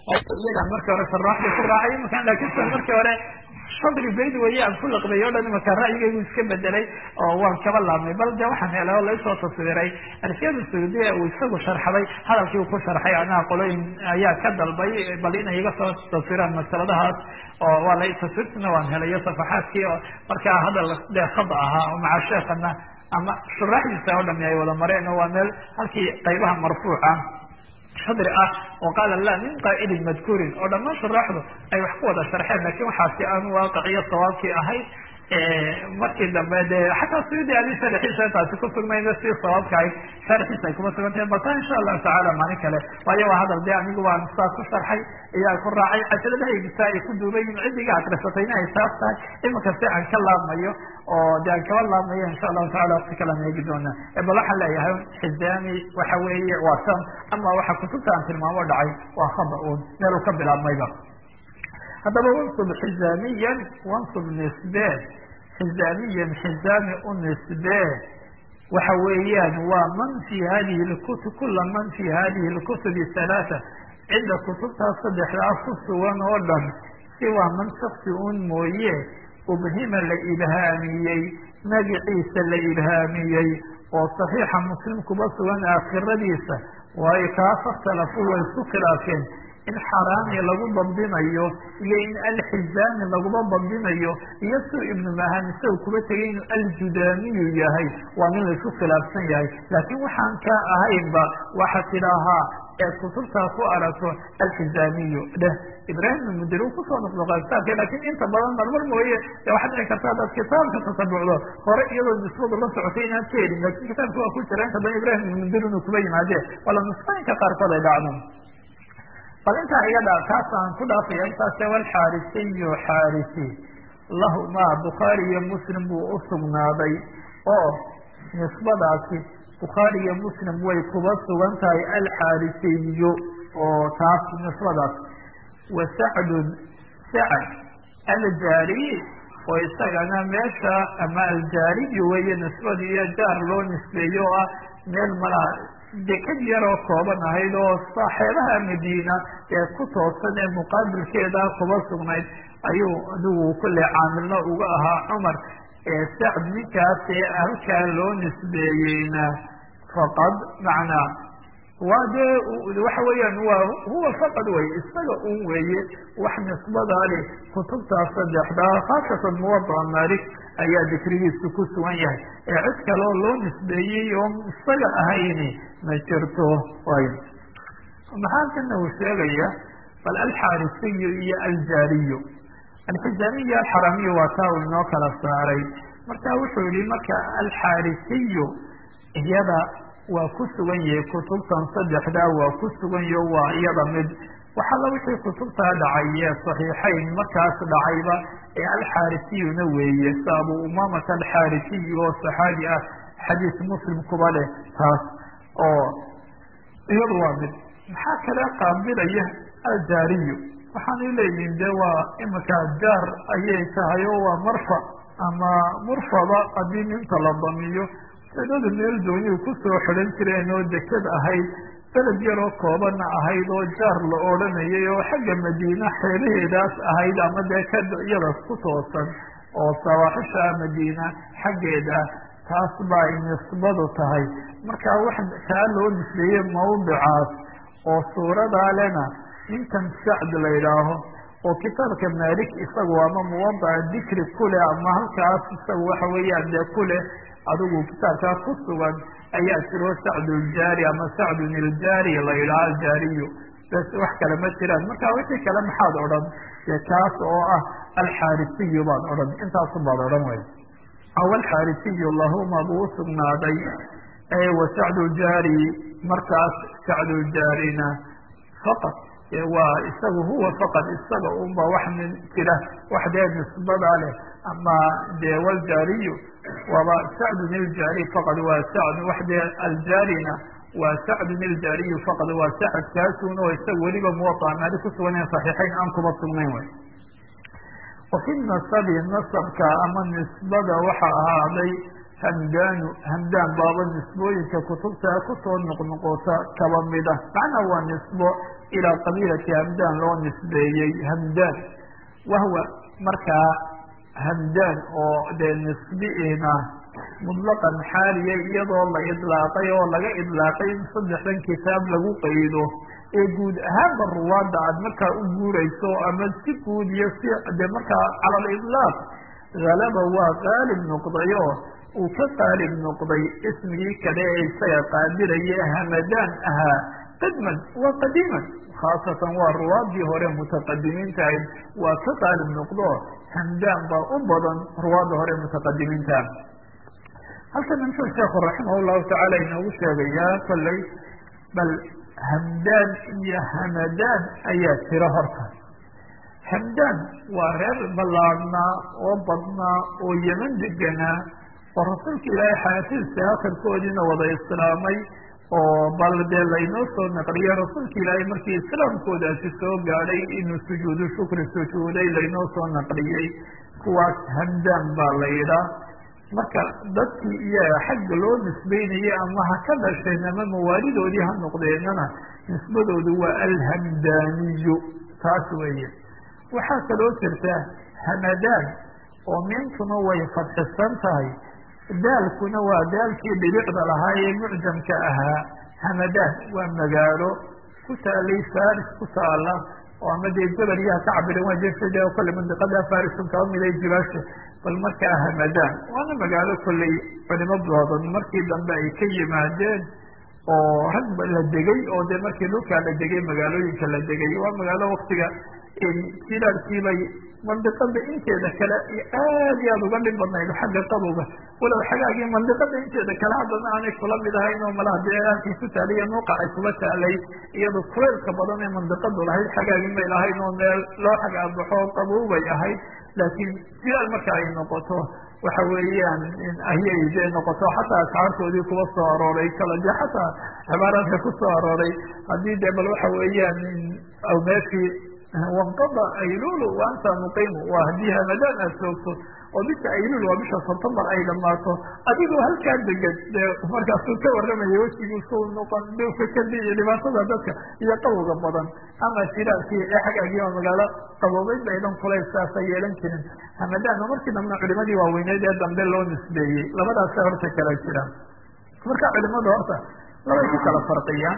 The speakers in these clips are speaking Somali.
iyagaan markii hore saraaxda ku raacay imakaan laakiinse markii hore sadri bayd weeye aan ku laqbay o dhan imaka ra'yigaygu iska bedelay oo waan kaba laabmay bal de waxaan helay oo laysoo taswiray alfiyada saudiya uu isagu sharxday hadalkii uu ku sharxay anaha qolooyin ayaa ka dalbay bal inay iga soo taswiraan masaladahaas oo waa la taswirtina waan helayo safaxaadkii oo markaa hadal dee khada ahaa oo maca sheekana ama shuraaxdiisa oo dhami ay wada mareen oo waa meel halkii qaybaha marfuuca shadri ah oo qaala la min qaa'ilin madkuurin oo dhammaan shuraaxdu ay wax ku wada sharxeen lakin waxaasi aan waaqiciyo sawaabkii ahayd markii dambe de xataa suyudi adi sharxiisa taasi kusugmayna si sawaabka ahayd sharxiisa ay kuma sugantahay balta insha allahu tacaala maalin kale waayo waa hadal de anigu waan saa ku sharxay iyaa ku raacay cajaladahaygisa ay ku duubayin cidiga akrisatayna ay taas tahay iminka si aan ka laabmayo oo de aan kaba laabmayo insha allahu tacala waqti kalaan eegi doona bal waxaan leeyahay xizaami waxa weeye waa san ama waxa kutubta aan tilmaamo dhacay waa khada un meel uu ka bilaabmayba haddaba wansub xizaamiyan wansub nisbe xizaamiyan xizaami u nisbe waxa weeyaan waa man fi hadihi lkutub kula man fi hadihi lkutubi halaata cidda kutubtaas saddexdaa ku sugan oo dhan si waa man shaksi un mooye ubhima la ilhaamiyey magiciisa la ilhaamiyey oo saxiixa muslim kuba sugan aakhiradiisa waayo kaa fakhtalafu way isku khilaafeen in xaraami lagu dabdinayo iyo in alxizaami laguba dabdinayo iyo suu ibnu mahan isaga kuba tegay inuu aljudaamiyu yahay waa min laisku khilaafsan yahay laakiin waxaan kaa ahaynba waxa tidaahaa ee kutubtaa ku aragto alxizaamiyu dheh ibrahim mudir uu kusoo noqnoqaa kitaabka lakin inta badan marmar mooye de waxaad dhici karta hadaad kitaabka tasabucdo hore iyadoo nisbadu la socotay inaad ka helin lakin kitaabka waa ku jira inta badan ibrahim mudir inuu kuba yimaade wala nusqooyinka qaarkood ay dhacdo bal intaa iga dha taas aan ku dhaafaya intaase walxaarisiyu xaarisi lahumaa bukhaari iyo muslim buu usugnaaday oo nisbadaasi bukhaari iyo muslim way kuba sugan tahay alxaarisiyu oo taas nisbadaas wa sacdun sacd aljaariy oo isagana meesha ama aljaariyu weeye nisbadii iyo jaar loo nisbeeyo oo ah meel malaha deked yaroo kooban ahayd oo saaxeebaha madiina ee ku toosan ee muqaabilkeeda kuba sugnayd ayuu adigu kulle caamilna uga ahaa cumar sacd ninkaas ee halkaa loo nisbeeyeyna faqad macnaa waa dee waxa weeyaan waa huwa faqad wey isaga un weeye wax nisbadaa leh kutubtaas saddexdaa khaasatan muwadaca malik ayaa dikrigiisu ku sugan yahay ee cid kaleo loo nisbeeyey oo isaga ahayni ma jirto y maxaa kana uu sheegaya bal alxaarisiyu iyo aljaariyu alxijaamiy iyo alxaramiyu waa taa uu inoo kala saaray marka wuxuu yihi marka alxaarisiyu iyada waa ku sugan yahay kutubtan saddexdaa waa ku sugan yaho waa iyada mid waxalla wixii kutubtaa dhacay ee saxiixayn markaas dhacayba ee alxaarisiyuna weeye sa abu umamata alxaarisiyu oo saxaabi ah xadiis muslim kuba leh taas oo iyadu waa mid maxaa kale qaabilaya aljaariyu waxaanay leeyihin de waa imika jaar ayay tahay oo waa marfac ama murfada haddii ninta la damiyo sanada meel dooniyuu kusoo xidhan jireen oo deked ahayd beled yaroo koobana ahayd oo jaar la odhanayay oo xagga madiina xeelaheedaas ahayd ama dee ka iyadaas ku toosan oo sawaaxisha madiina xaggeeda taas baa nisbadu tahay marka wax kaa loo nisbeeyey mawdicaas oo suuradaa lena ninkan sacd la yidhaaho oo kitaabka malik isagu ama muwadaca dikri kuleh ama halkaas isagu waxa weeyaan dee kuleh adigu kitaabkaa ku sugan ayaa jiro sacduljaari ama sacdun iljaari la yidhaha aljaariyu bes wax kale ma jiraan marka wixii kale maxaad odhan dee kaas oo ah alxaarisiyu baad odhan intaasu baad odhan wey aw alxaarisiyu lahuma buu usugnaaday wa sacduljaari markaas sacduljaarina faqad waa isagu huwa faqad isaga unba wax min jira wax dee nisbada leh ama dee waljaariyu waaba sacdun iljaari faqad waa sacd wax dee aljaarina waa sacdun iljaariyu faqad waa sacd kaasun oo isaga weliba muwaطa maali kusugan saxiixayn aan kuma sugnayn wey wafi nasabi nasabka ama nisbada waxa ahaaday hamdaanu hamdaan baaba nisbooyinka kutubta kusoo noqnoqota kaba mida macnaa waa nisbo ilaa qabiilati hamdaan loo nisbeeyey hamdaan wahwa markaa hamdaan oo dee nisbiina mutlaqan xaaliya iyadoo la idlaaqay oo laga idlaaqay in saddexdan kitaab lagu qaydo ee guud ahaanba ruwaadda aad markaa u guurayso ama si guud iyo si de markaa cala aliطlaaq halaba waa qaalib noqdayo uu ka qaalib noqday ismigii kale ee isaga qaadiraya hamadaan ahaa qidman waa qadiiman khaasatan waa ruwaadii hore mutaqadimiintahayd waa ka qaalib noqdo hamdaan baa u badan ruwaadda hore mutaqadimiinta halkan muxuu sheekhu raximah llahu tacaala inoogu sheegayaa kolley bal hamdaan iyo hamadaan ayaa jira horta hamdaan waa reer ballaadhnaa oo badnaa oo yeman deganaa oo rasuulka ilaahay xayaatiisa akhirkoodiina wada islaamay oo bal dee laynoo soo naqliya rasuulka ilaahay markii islaamkoodaasi soo gaadhay inuu sujuudu shukri sujuuday laynoo soo naqliyey kuwaas hamdaan baa la yidhaa marka dadkii iyaga xagga loo nisbeynayay ama ha ka dhasheen ama mawaalidoodii ha noqdeenana nisbadoodu waa alhamdaaniyu taas weeye waxaa kaloo jirta hamadaan oo miintuna way fadxisan tahay daalkuna waa daalkii dhibicda lahaa ee mucjamka ahaa hamadaan waa magaalo ku taalay faris ku taala oo ama dee jabaliyaha ka cabiran waa jeefade kole mandiqada farisun kaba miday jibaasha bal markaa hamadaan waana magaalo kolley culimo badan markii dambe ay ka yimaadeen oo rag la degay oo dee markii dhulkaa la degay magaalooyinka la degay waa magaalo waktiga jilaarkiibay mandiqada inteeda kale aad iyo aada uga dhib badnayd xagga qabowga walow xagaagii mandiqada inteeda kale haddana aanay kula mid ahayn oo malaha dee halkii ku taaliya nuuqa ay kuba taalay iyadoo kuleylka badan ee mandiqadu lahayd xagaagin bay lahayn oo meel loo xagaabaxo qabow bay ahayd laakiin jilaal marka ay noqoto waxa weeyaan ayay dee noqoto xataa asxaartoodii kuba soo arooray kala dee xataa cibaaraadka ku soo arooray haddii dee bal waxa weeyaan meeshii wanqada aylulu wa anta muqimu waa haddii hamadaan aad joogto oo bisha aylul waa bisha septembar ay dhamaato adigoo halkaa degan dee markaasuu ka warramaya wejigiisu noqon dhulka kadi iyo dhibaatada dadka iyo qabowga badan ama shiraalkii ee xagaagii waa magaalo qaboobeyd baydan kulays saasa yeelan jirin hamadaanna markii dambena culimadii waaweyneed ee dambe loo nisbeeyey labadaasa horta kala jiraan marka culimadu horta labay ku kala farqiyaan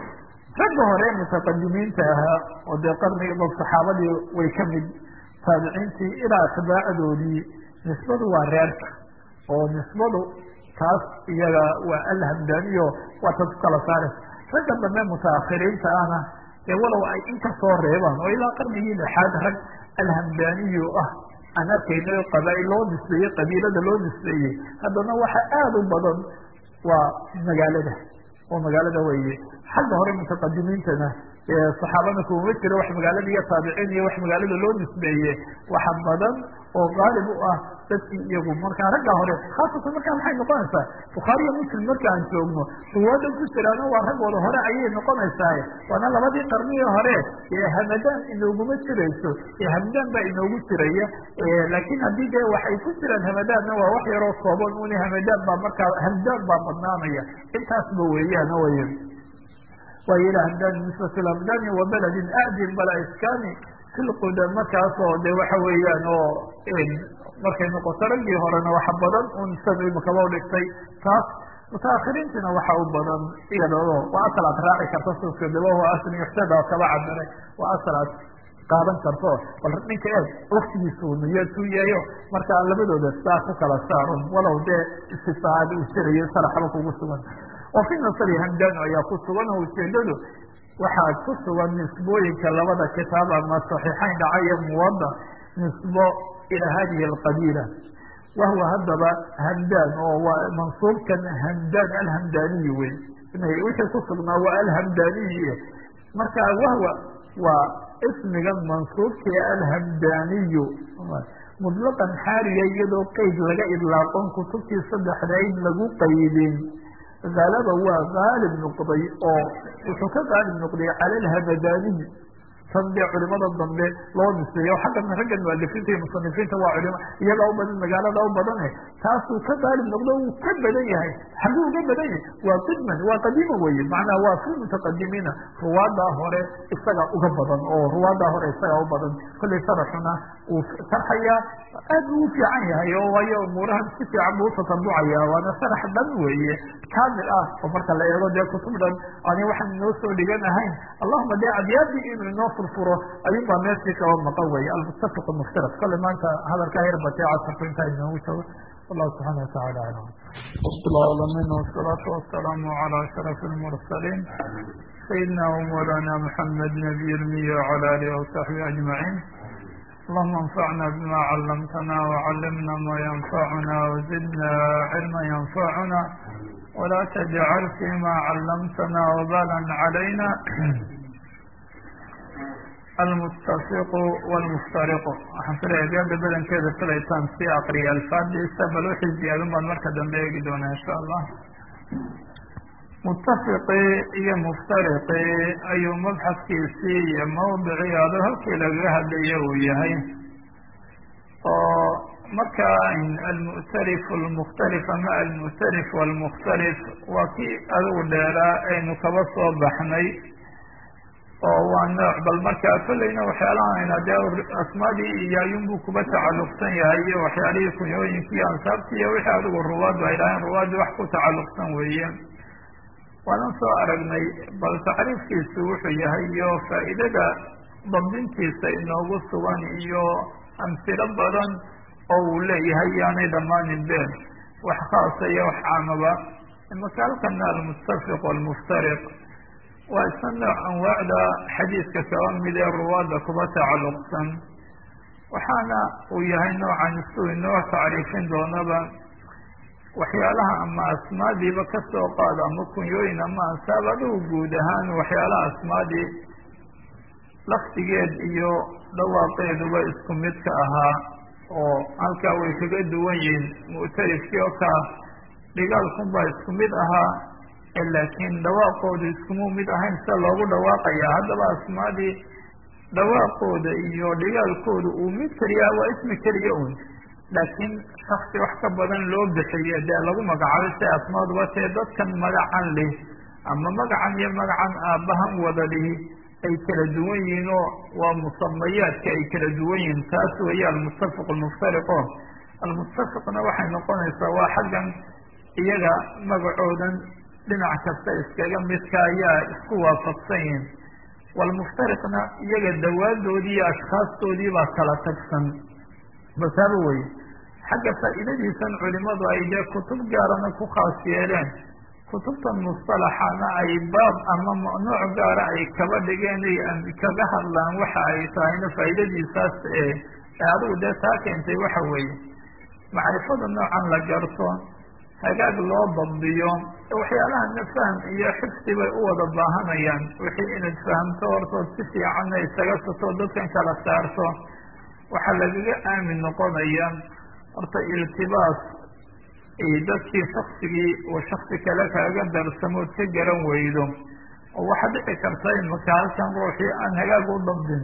ragga hore mutaqadimiinta ahaa oo dee qarniga saxaabadii way ka mid taabiciintii ilaa atbaacdoodii nisbadu waa reerka oo nisbadu taas iyaga waa alhamdaaniyo waa ta ku kala saaraysa ragga dambe mutaakhiriinta ahna dee walow ay in kasoo reebaan oo ilaa qarnigii lixaad rag alhamdaaniyo ah aan arkayno qabaa-il loo nisbeeyey qabiilada loo nisbeeyey haddana waxa aada u badan waa magaalada oo magaalada weeye xagga hore mutaqadimiintana saxaabada kumama jiro wax magaalada iyo taabiciin iyo wax magaalada loo nisbeeye waxa badan oo qaalib u ah dadkii iyagu markaa ragga hore khaasatan markaa maxay noqonaysaa bukhaariyo muslim marka aan joogno ruwaada ku jiraana waa raggooda hore ayay noqonaysaa waana labadii qarnigii hore ee hamadaan inooguma jirayso ee hamdaan baa inoogu jiraya laakiin haddii dee waxay ku jiraan hamadaanna waa wax yaroo kooban un hamadaan baa markaa hamdaan baa badnaanaya intaasba weeyaan way waay ila hamdani nisbat hamdani wa beledin adin bala iskani filquda markaasoo de waxa weeyaan oo markay noqoto raggii horena waxa badan un san imakaba dhigtay taas mutaakhiriintina waxa u badan iyadoo waa asal aad raaci karto sosodabo asl yuxtada oo kaba cabiray waa asal aad qaadan karto bal ninka eeg waktigiisu niyatuu yahayo markaa labadooda saa ku kala saarun walow dee istifaaad uu jirayo saraxba kugu sugan oo fi nasri hamdano ayaa ku sugan oo ujeedadu waxaa ku sugan nisbooyinka labada kitaab ama saxiixayn dhacaya muwada nisbo ilaa hadihi alqabiila wahwa haddaba hamdaan oo waa mansuubkan hamdaan alhamdaaniyi wey wixii ku sugnaa waa alhamdaaniyi marka wahwa waa ismigan mansuubka alhamdaaniyu mutlaqan xaaliya iyadoo qeyd laga idlaaqon kutubtii saddexdayd lagu qaydin halaba waa qaalib noqday oo wuxuu ka qaalib noqday cala alhamadaniyi tan dee culimada dambe loo nisbeeyo xaggan raggan mualifiinta iyo musanifiinta waa culimo iyagaa u badan magaalada u badane taasuu ka daalib noqdo uu ka badan yahay xaguu uga badan yahay waa qidman waa qadiima weye macnaa waa fi mutaqadimiina ruwaada hore isaga uga badan oo ruwaada hore isaga u badan kollay sharaxuna uu sharxayaa aad buu u fiican yahay oo waayo umuurahan si fiican buu utatabucaya waana sharax dhan weeye kaamil ah oo marka la eego dee kutub dhan ani waxaan inoo soo dhigan ahayn allahuma dee adyaadii inuu inoo furfuro ayuun baa meeshii kaba maqan weye almuttafiq mukhtalaf kole maanta hadalkaa yar batee casarku intaa inoogu joogo wallahu subxaana watacala aclam العالمين والصلاة والسلام على أشرف المرسلين سيدنا ومولانا محمد نبي المية وعلى آله وصحبه أجمعين اللهم انفعنا بما علمتنا وعلمنا ما ينفعنا وزدنا علما ينفعنا ولا تجعل فيما علمتنا وبالا علينا المتفق والمفترق waxaan filaya gaada badankeeda filaytaan si aqriya alfaadiisa bal wixii ziyaadin baan marka dambe eegi doonaa insha allah mutafiqii iyo muftariqii ayuu mabxadkiisii iyo mawdicii ado halkii lagaga hadlaya uu yahay oo marka almu'tarif almukhtalif ama almu'tarif walmukhtalif waa kii adigu dheeraa aynu kaba soo baxnay oo waa nooc bal markaa kollayna waxyaalahan dee asmaadii iyo ayuunbuu kuba tacalluqsan yahay iyo waxyaalihii kunyooyinkii iyo ansaabtii iyo wixii adigu ruwaaddu ay dhahayn ruwaaddi wax ku tacalluqsan weeye waanan soo aragnay bal tacriifkiisu wuxuu yahay iyo faa'iidada dabdintiisa inoogu sugan iyo amsilo badan oo uu leeyahay yaanay dhammaanin been wax khaasa iyo wax caamaba imaka halkana almuttafiq walmuftariq waa isna nooc anwaacda xadiidka kaba mid ee ruwaadda kuba tacalluqsan waxaana uu yahay noocan isuu inoo tacriifin doonaba waxyaalaha ama asmaadiiba ka soo qaada ama kunyooyin ama ansaab adigu guud ahaan waxyaalaha asmaadii laftigeed iyo dhawaaqeeduba isku mid ka ahaa oo halkaa way kaga duwan yihiin mu'tarifkii oo kaa dhigaalkunbaa isku mid ahaa laakiin dhawaaqooda iskumu mid ahayn sida loogu dhawaaqaya haddaba asmaadii dhawaaqooda iyo dhigaalkooda uu mid keliya waa ismi keliya un laakiin shaksi wax ka badan loo bixiyo dee lagu magacaabay si asmaaduba tee dadkan magacan leh ama magacan iyo magacan aabbahan wada lihi ay kala duwan yihiin oo waa musamayaadka ay kala duwan yihiin taas weeye almuttafiq almuftariqo almuttafiqna waxay noqonaysaa waa xaggan iyaga magacoodan dhinac kasta iskaga midka ayaa isku waafaqsan yihiin walmuftariqna iyaga dawaadoodii iyo ashkhaastoodii baa kala tagsan basaaba weye xagga faa'iidadiisan culimadu ay dee kutub gaarana ku khaas yeeleen kutubtan mustalaxana ay baab ama nooc gaara ay kaba dhigeen ay kaga hadlaan waxa ay tahayna faa'iidadiisaas ee adigu dee taa keentay waxa weeye macrifada noocan la garto hagaag loo dabdiyo waxyaalahana fahm iyo xifdi bay u wada baahanayaan wixii inaad fahamto hortood si fiicanna isaga sato dadkan kala saarto waxaa lagaga aamin noqonaya horta iltibaas dadkii shaksigii uu shaksi kale kaaga darsamood ka garan weydo oo waxaa dhici karta imaka halkan ruuxii aan hagaag u dabdin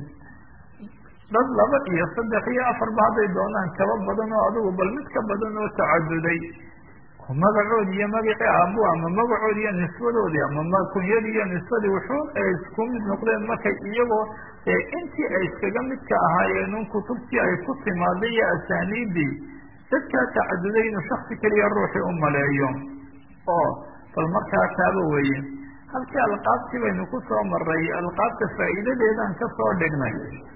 dad laba iyo saddex iyo afarba hadday doonaan kaba badan oo adigu bal mid ka badan oo tacaduday magacoodi iyo magacii aabu ama magacoodi iyo nisbadoodii ama kunyadii iyo nisbadii wuxuu ay isku mid noqdeen markay iyagoo intii ay iskaga midka ahaayeen un kutubtii ay ku timaaday iyo asaaniidii dadkaa tacaduday inuu shaksi keliya ruuxii u maleeyo oo bal markaa taaba weeye halkii alqaabtii baynu ku soo maray alqaabta faa'iidadeedan ka soo dhignay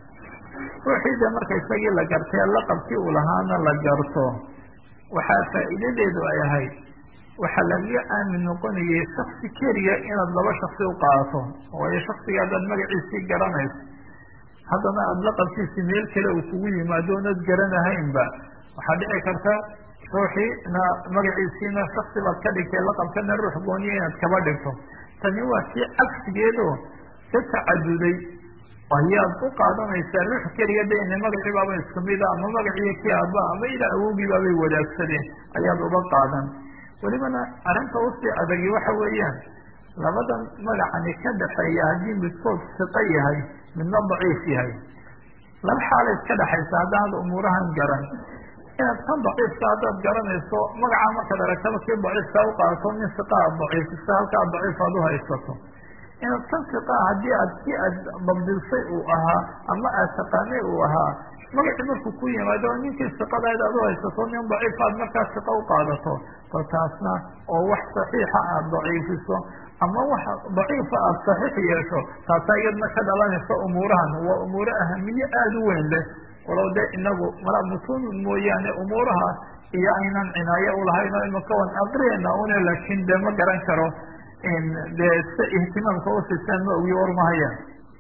ruuxii de marka isagii la gartay laqabkii uu lahaana la garto waxaa faa'iidadeedu ay ahayd waxaa lagaga aamin noqonayay shaksi keliya inaad laba shaksi u qaato waayo shaksiga haddaad magaciisii garanayso haddana aada laqabkiisi meel kale uu kugu yimaado oonad garanahaynba waxaa dhici karta ruuxiina magaciisiina shaksi baad ka dhigtay laqabkana ruux gooniya inaad kaba dhigto tani waa si cagsigeedo ka tacaduday ayaad u qaadanaysaa ruux keliya de ina magacii baaba isku mida ama magaciiyo kii aaba ama ilaa awogii baabay wadaagsadeen ayaad uga qaadan welibana arrinta usii adagi waxa weeyaan labadan magacani ka dhexeeya haddii midkood siqo yahay midna daciif yahay laba xaalay iska dhexaysa haddaanad umuurahan garan inaad kan daciifka haddaad garanayso magacaa markaad aragtaba kii daciifka u qaadato nin siqa aad daciifisa halkaa daciif aad u haysato inaad kan siqaa haddii aad si aad dabdilsay uu ahaa ama aad taqaanay uu ahaa magacii markuu ku yimaado ninkii siqadayd aad u haysato nin daciif aad markaa siqa u qaadato bal taasna oo wax saxiixa aad daciifiso ama wax daciifa aad saxiix yeesho taasaa iyadna ka dhalanaysa umuurahan waa umuuro ahamiye aada u weyn leh walow dee inagu mala mutuun mooyaane umuuraha iyo aynan cinaaye ulahayn oo imaka wan aqriyayna une laakin dee ma garan karo dee si ihtimaamka usisaan ma ogi warmahayaan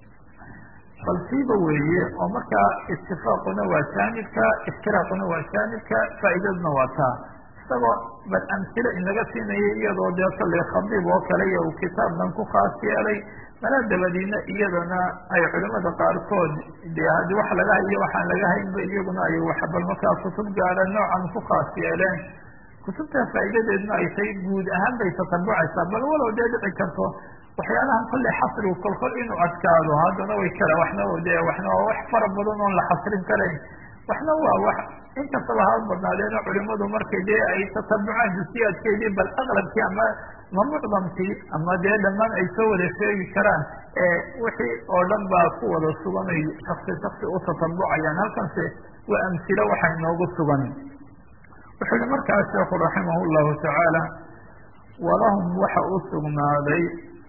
bal siiba weeye oo markaa itifaaquna waa jaanibka iftiraaquna waa jaanibka faa'iidaduna waa taa isagoo bal amhilo inaga siinaya iyadoo dee sallay khadiib oo kale iyo uu kitaabkan ku khaas yeelay malaa dabadiina iyadana ay culimada qaarkood dee haddii wax laga hayo waxaan laga haynba iyaguna ay wax bal markaa kutub gaara noocan ku khaas yeeleen kutubtaa faa'iidadeedna ay tahay guud ahaan bay tatabucaysaa bal walow dee dhici karto waxyaalahan kolley xasrigu kolkol inuu adkaado haddana way kara waxna de waxna waa wax fara badan oon la xasrin karayn waxna waa wax inkastaba ha badnaadeeno culimadu markay dee ay tatabucaan jusiyaadkeedii bal aqlabkii ama ma mucdamkii ama dee dhammaan ay soo wada sheegi karaan wixii oo dhan baa ku wada sugan ay shaksi shaksi u tatabucayaan halkanse waa amsilo waxa inoogu sugan wuxuu yihi markaa sheekhu raximah llahu tacaala walahum waxa u sugnaaday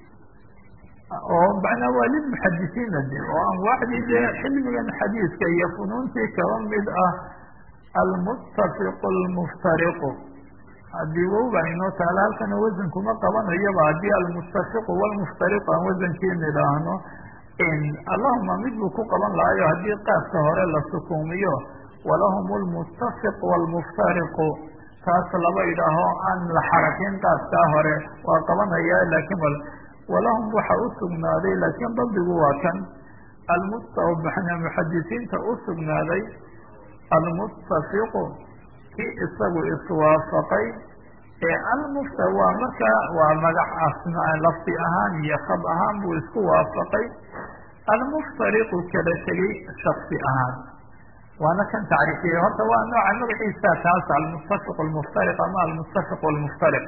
oo macnaa waa lilmuxadisiina de oo anwaacdii dee xilmigan xadiiska iyo funuuntii kaba mid ah almuttafiqu almuftariqu haddii wow baa inoo taala halkana wasankuma qabanayaba haddii almuttafiqu walmuftariqu aan wasankii nidhaahno allahuma mid buu ku qaban lahayo haddii qaafka hore la sukuumiyo walahum lmuttafiq walmuftariqu taas laba idhaaho aan la xarakin qaafkaa hore waa qabanaya laakiin walahum waxa u sugnaaday laakiin dabdigu waa kan almustawbaxna muxadisiinta u sugnaaday almuttafiqu kii isagu iswaafaqay ee almufta waa markaa waa magac asma lafdi ahaan iyo khab ahaan buu isku waafaqay almuftariqu kala tegay shaksi ahaan waana kan tacriifiyey horta waa nooca magaciisa taas almuttafiq almuftariq ama almuttafiq almuftariq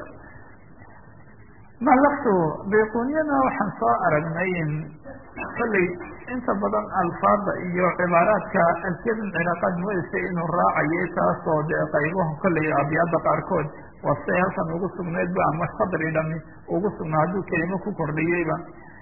ma laftu bayquniyana waxaan soo aragnay kolley inta badan alfaada iyo cibaaraadka alkedan ciraaqaad moodeysa inuu raacayay taasoo dee qaybaha kolley abyaada qaarkood waa siday halkan ugu sugnaydba ama sadri dhami ugu sugnaa hadduu kelimo ku kordhiyeyba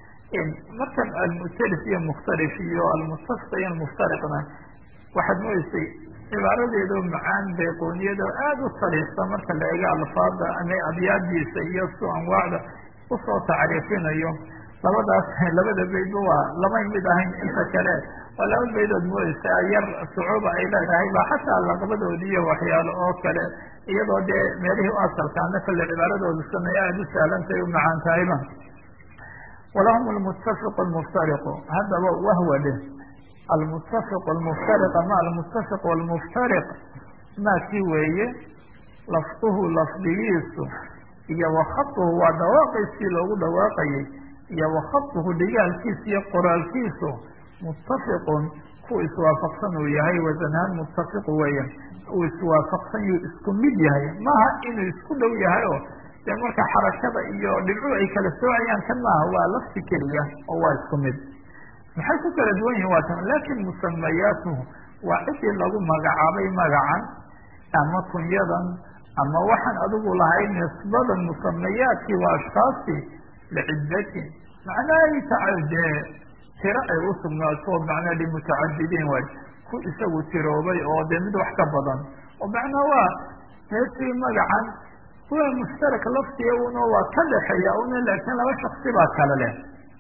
markan almutalif iyo mukhtalif iyo almuttafiq iyo almuftariqna waxaad moodeysay cibaaradeedo macaan bayqooniyada aada u sariixsa marka la ego alfaada ama abyaadiisa iyo su anwaacda usoo tacriifinayo labadaas labada baydba waa lamay mid ahayn inta kale waa laba baydood moodeysa yar sucuuba ay leedahay ba xataa laqabadoodi iyo waxyaalo oo kale iyadoo dee meelihii u asalkaana kale cibaaradooda sanay aada u sahlantay u macaan tahayba walahum almuttafiq almuftariqu haddaba wahwa dheh almuttafiq almuftariq ama almuttafiq almuftariq maakii weeye lafduhu lafdigiisu iyo wakhaduhu waa dhawaaqaysii loogu dhawaaqayay iyo wakhaduhu dhigaalkiisa iyo qoraalkiisu muttafiqun ku iswaafaqsan uu yahay wasanhaan muttafiqu weeya uu iswaafaqsan yuu isku mid yahay maaha inuu isku dhow yahay oo dee marka xarakada iyo dhibcu ay kala soocayaan kan maaha waa lafdi keliya oo waa isku mid maxay ku kala duwan yihin waa tan laakin musamayaatuhu waa cidii lagu magacaabay magacan ama kunyadan ama waxaan adigu lahay nisbadan musamayaadkii waa ashkaasi liciddatin macnaha tacadee tiro ay u sugnaato macnaa limutacadidiin waay ku isagu tiroobay oo dee mid wax ka badan oo macnaa waa meeshii magacan kuwa mushtarak laftiga una waa ka dhexeeya una laakiin laba shaksi baa kale leh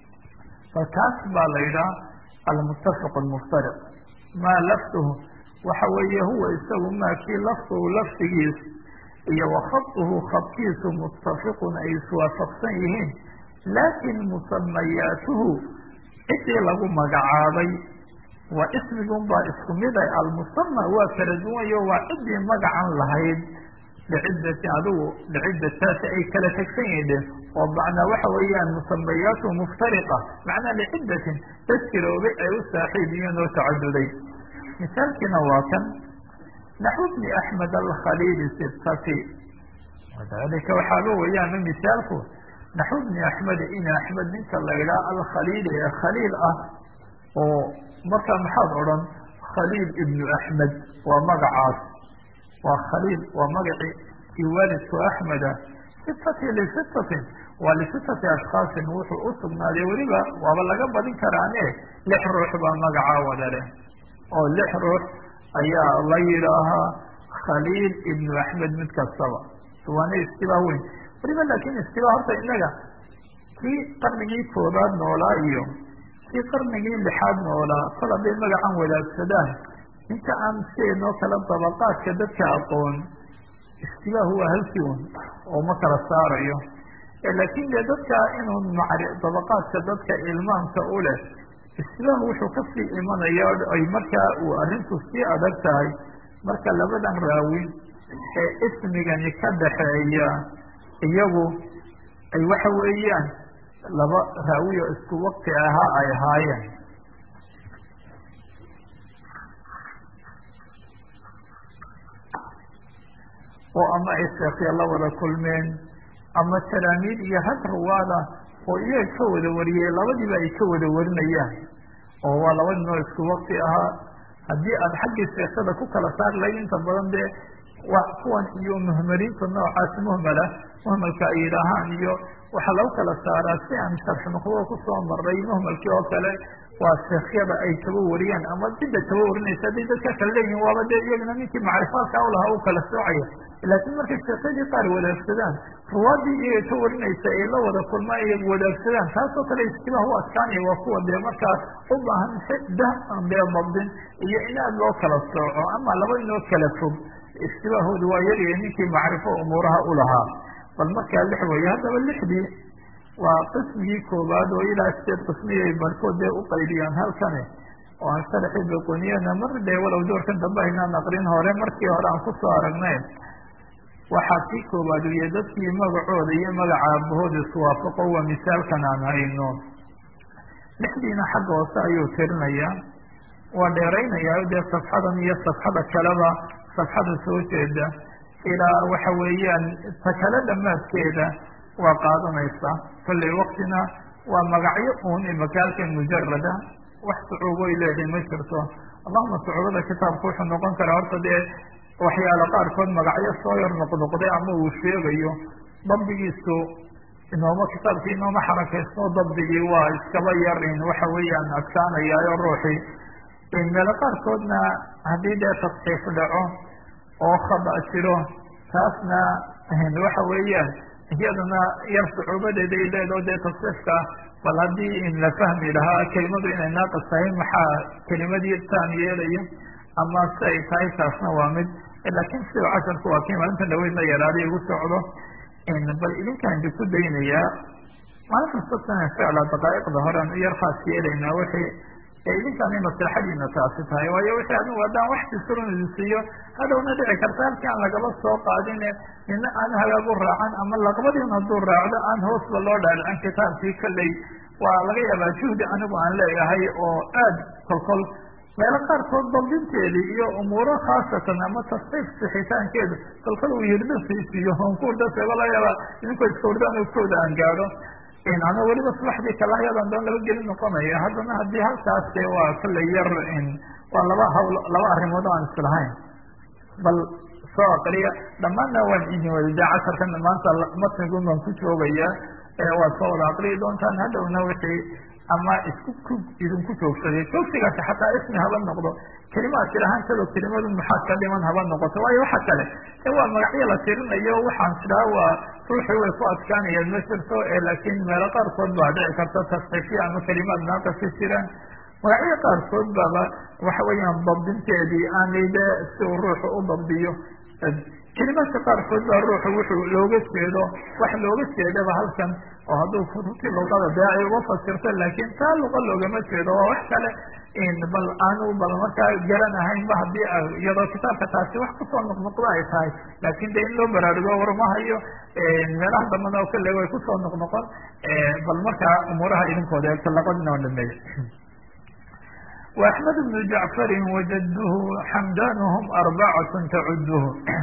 falkaas baa la yidhaha almuttafiq almuftariq maa lafduhu waxa weeye huwa isagu maa kii lafduhu lafdigiis iyo wakhaduhu khadkiisu muttafiqun ay iswaafaqsan yihiin laakin musamayaatuhu cidii lagu magacaabay waa ismigun baa isku mid ah almusama waa kala duwanyo waa cidii magacan lahayd liciddati adigu liciddataasi ay kala tegsan yihiin oo macnaa waxa weeyaan musamayaatu muftariqa macnaa liciddatin dad jiroobay ay u saaxiib yihiin oo tacaduday misaalkiina waa kan naxwu bni axmed alkhaliili sibtati wadalika waxaaba weeyaan misaalku naxwu bni axmed in axmed ninka la idhaha alkhaliili ee khaliil ah oo markaa maxaad odhan khaliil ibnu axmed waa magacaas waa khaliil waa magacii kii waalidku axmeda sitati lisitatin waa lisitati ashkhaasin wuxuu u sugnaaday weliba waaba laga badin karaane lix ruux baa magacaa wada leh oo lix ruux ayaa la yidhaahaa khaliil ibnu axmed mid kastaba waana istibaa weyn weliba laakin istibaa horta inaga kii qarnigii koobaad noolaa iyo kii qarnigii lixaad noolaa kol hadday magacan wadaagsadaan ninka aan sidaynoo kala dabaqaadka dadka aqoon istibaahu waa halkii un oo ma kala saarayo laakin dee dadka inuu macri dabaqaadka dadka ilmaamka u leh istibaahu wuxuu kasii imanaya ay markaa uu arrintu sii adag tahay marka labadan raawi ee ismigani ka dhaxeeya iyagu ay waxa weeyaan laba raawiyo isku wakti ahaa ay ahaayeen oo ama ay sheekya la wada kulmeen ama talaamiid iyo rag ruwaada oo iyaga ka wada wariyey labadiiba ay ka wada warinayaan oo waa laba ninoo isku wakti ahaa haddii aad xaggii sheekada ku kala saar lahayd inta badan dee waa kuwan iyo muhmaliinta noocaasi muhmala muhmalka ay yidhaahaan iyo waxaa lagu kala saaraa si aan sharx nuqdada kusoo maray muhmalkii oo kale waa sheekhyada ay kaba wariyaan ama cidda kaba warinaysa hadday dadka kala leeyihin waaba dee iyagana ninkii macrifaadka ulahaa u kala soocaya laakiin markay sheekadii qaar wadaagsadaan ruwaadii iyaga ka warinaysa ay la wada kulmaan ay wadaagsadaan taasoo kale istibaah u adkaanaya waa kuwa dee markaas u baahan xida aan dee dabdin iyo in aad loo kala sooco ama laba inoo kala fog istibaahoodu waa yaryahay ninkii macrifo umuuraha u lahaa bal markaa lix weeye haddaba lixdii waa qismigii koobaad oo ilaa sideed qismiyay barkood dee u qaydiyaan halkani oo aan sharaxii beqoniyana mar dee walow doorkan dambe aynaan aqrin hore markii hore aan kusoo aragnay waxaa kii koobaad uya dadkii magacooda iyo magaca aabahooda iswaafaqo waa misaalkan aan hayno lixdiina xagga hoose ayuu tirinayaa waa dheeraynayaa dee safxadan iyo safxada kaleba safxada soo jeeda ilaa waxa weeyaan ta kale dhamaadkeeda waa qaadanaysa kollay waktina waa magacyo uun imakaalkan mujarada wax sucuuboy leedahay ma jirto allahuma sucuubada kitaabku wuxuu noqon karaa horta dee waxyaalo qaarkood magacyo soo yar noqnoqday ama uu sheegayo dabdigiisu inooma kitaabkii inooma xarakaysto dabdigii waa iskaba yarin waxa weeyaan adkaanayaayo ruuxii meelo qaarkoodna haddii dee tasxiif dhaco oo khada jiro taasna waxa weeyaan iyadana yar sucuubadeeda ay leedaho dee tasxiifka bal haddii in la fahmi lahaa kelimadu inay naaqis tahay maxaa kelimadii taan yeelaya ama si ay tahay taasna waa mid laakiin sida casharku waa kii maalinta dhaweydna yaraaday igu socdo bal idinkaan ku daynayaa maalinta sabtana ficla daqaa'iqda horean u yar khaas yeelaynaa wixii idinkaan in maslaxadiina taasi tahay waayo wixii adigu haddaan wax fisiron idin siiyo hadhowna dhici karta halkii aan lagaba soo qaadine nina aan hagaag u raacan ama laqbadiin hadduu raacdo aan hoosba loo dhaadhicin kitaabkii kolley waa laga yaabaa juhdi anigu aan leeyahay oo aad kolkol meelo qaarkood dabdinteedii iyo umuuro khaasatan ama tasxiif sixitaankeedu kolkol uu yirdo siisiyo onkuurdasego laga yaaba idinkoo iska hurdaan kooda aan gaadho ana weliba subaxdii kalahyadan doon laba gelin noqonaya haddana haddii halkaas de waa kolley yar waa laba hawl laba arrimood aan islahayn bal soo aqriya dhammaanna waan idin wadadaa casharkan maanta matnigun baan ku joogaya waad soo wada aqriyi doontaan hadhowna wixii ama isku ku idinku joogsaday joogsigaasi xataa ismi haba noqdo kelimaad tirahaan kalo kelimadu maxaad ka dhiman haba noqoto waayo waxa kale e waa magacyo la tirinayo waxaan tiraa waa ruuxii way ku adkaanayaan ma jirto laakiin meelo qaarkood baa dhici karta tasxiifya ama kelimaad naaqasi jiraan magacyo qaarkood baaba waxa weeyaan dabdinteedii aanay de si uu ruuxu u dabdiyo kelimaadka qaarkood baa ruuxu wuxuu looga jeedo wax looga jeedaba halkan oo hadduu kutubtii luqada dee ay uga fasirto laakiin taa luqa loogama jeedo waa wax kale bal aanu bal markaa garanahaynba haddii iyadoo kitaabka taasi wax kusoo noqnoqdo ay tahay laakin de in loo baraarugo warmahayo meelaha dambana oo kale way kusoo noqnoqon bal markaa umuuraha idinkooda eegto labadina oo dhameeya وأحمد بن جعفر وجده حمدانهم أربعة تعده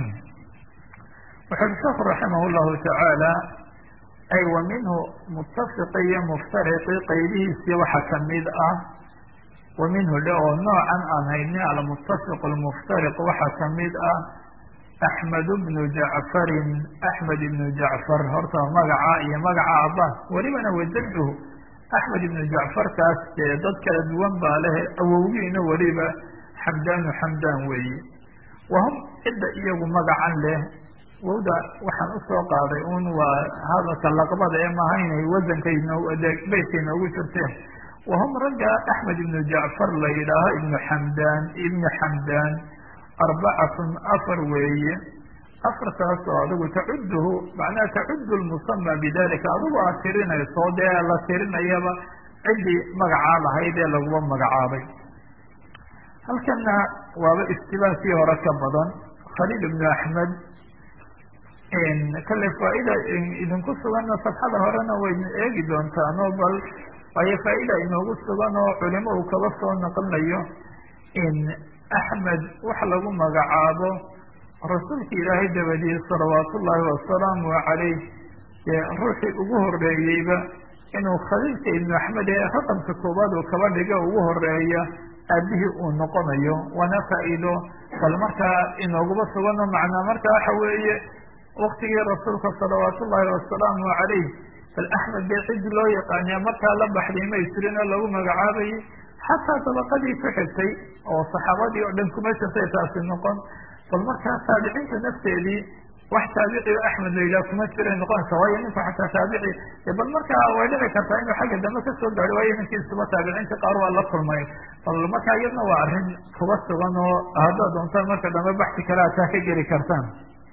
وxu sheekhu رaحimه الlahu taعaalى ay wa minhu mutafiqi iyo muftariqi qaybihiisii waxa kamid ah wa minhu dhe oo noocan aan hayni almutafiq اlmuftariq waxa kamid ah أحmed بnu jacfarin أحmed ibnu jacfar horta magaca iyo magaca aba welibana wajadhu axmed ibnu jacfarkaas dee dad kala duwan baa leh awowgiina weliba xamdaanu xamdaan weeye wahum cidda iyagu magacan leh wowda waxaan usoo qaaday un waa hadalka laqbada ee maaha inay wasanka beytka inoogu jirteen wahum ragga axmed ibnu jacfar la yidhaaho ibnu xamdaan ibnu xamdaan arbacatun afar weeye afartaas oo adigu tacuduhu macnaha tacudu lmusama bidalika adigu aad tirinayso dee la tirinayaba ciddii magacaa lahayd ee laguba magacaabay halkana waaba istibaakii hore ka badan khaliil ibnu axmed kale faaida idinku suganna safxada horena wayna eegi doontaan oo bal waayo faaida inoogu sugan oo culimo uu kaba soo naqlinayo axmed wax lagu magacaabo rasuulka ilaahay dabadiye salawaat ullaahi wasalaamu calayh dee ruuxii ugu horeeyeyba inuu khaliilka ibnu axmed ee raqamka koowaad uu kaba dhiga ugu horeeya aabihii uu noqonayo waana faa-iido bal markaa inooguba sugano macnaa marka waxa weeye waktigii rasuulka salawaat ullaahi wasalaamu calayh bal axmed dee cidi loo yaqaaniya markaa la baxday may jirin oo lagu magacaabayay xataa dabaqadii ku xigtay oo saxaabadii oo dhan kuma jirtay taasi noqon bal markaa taabiciinta nafteedii wax taabici o axmed la yidhaha kuma jiray noqonaysa waayo ninku xataa taabici bal markaa way dhici kartaa inuu xagga dambe kasoo gaaro waayo ninkiisuba taabiciinta qaar waa la kulmay bal markaa iyadna waa arrin kuba sugan oo haddaad doontaan marka dambe baxsi kale aad taa ka geli kartaan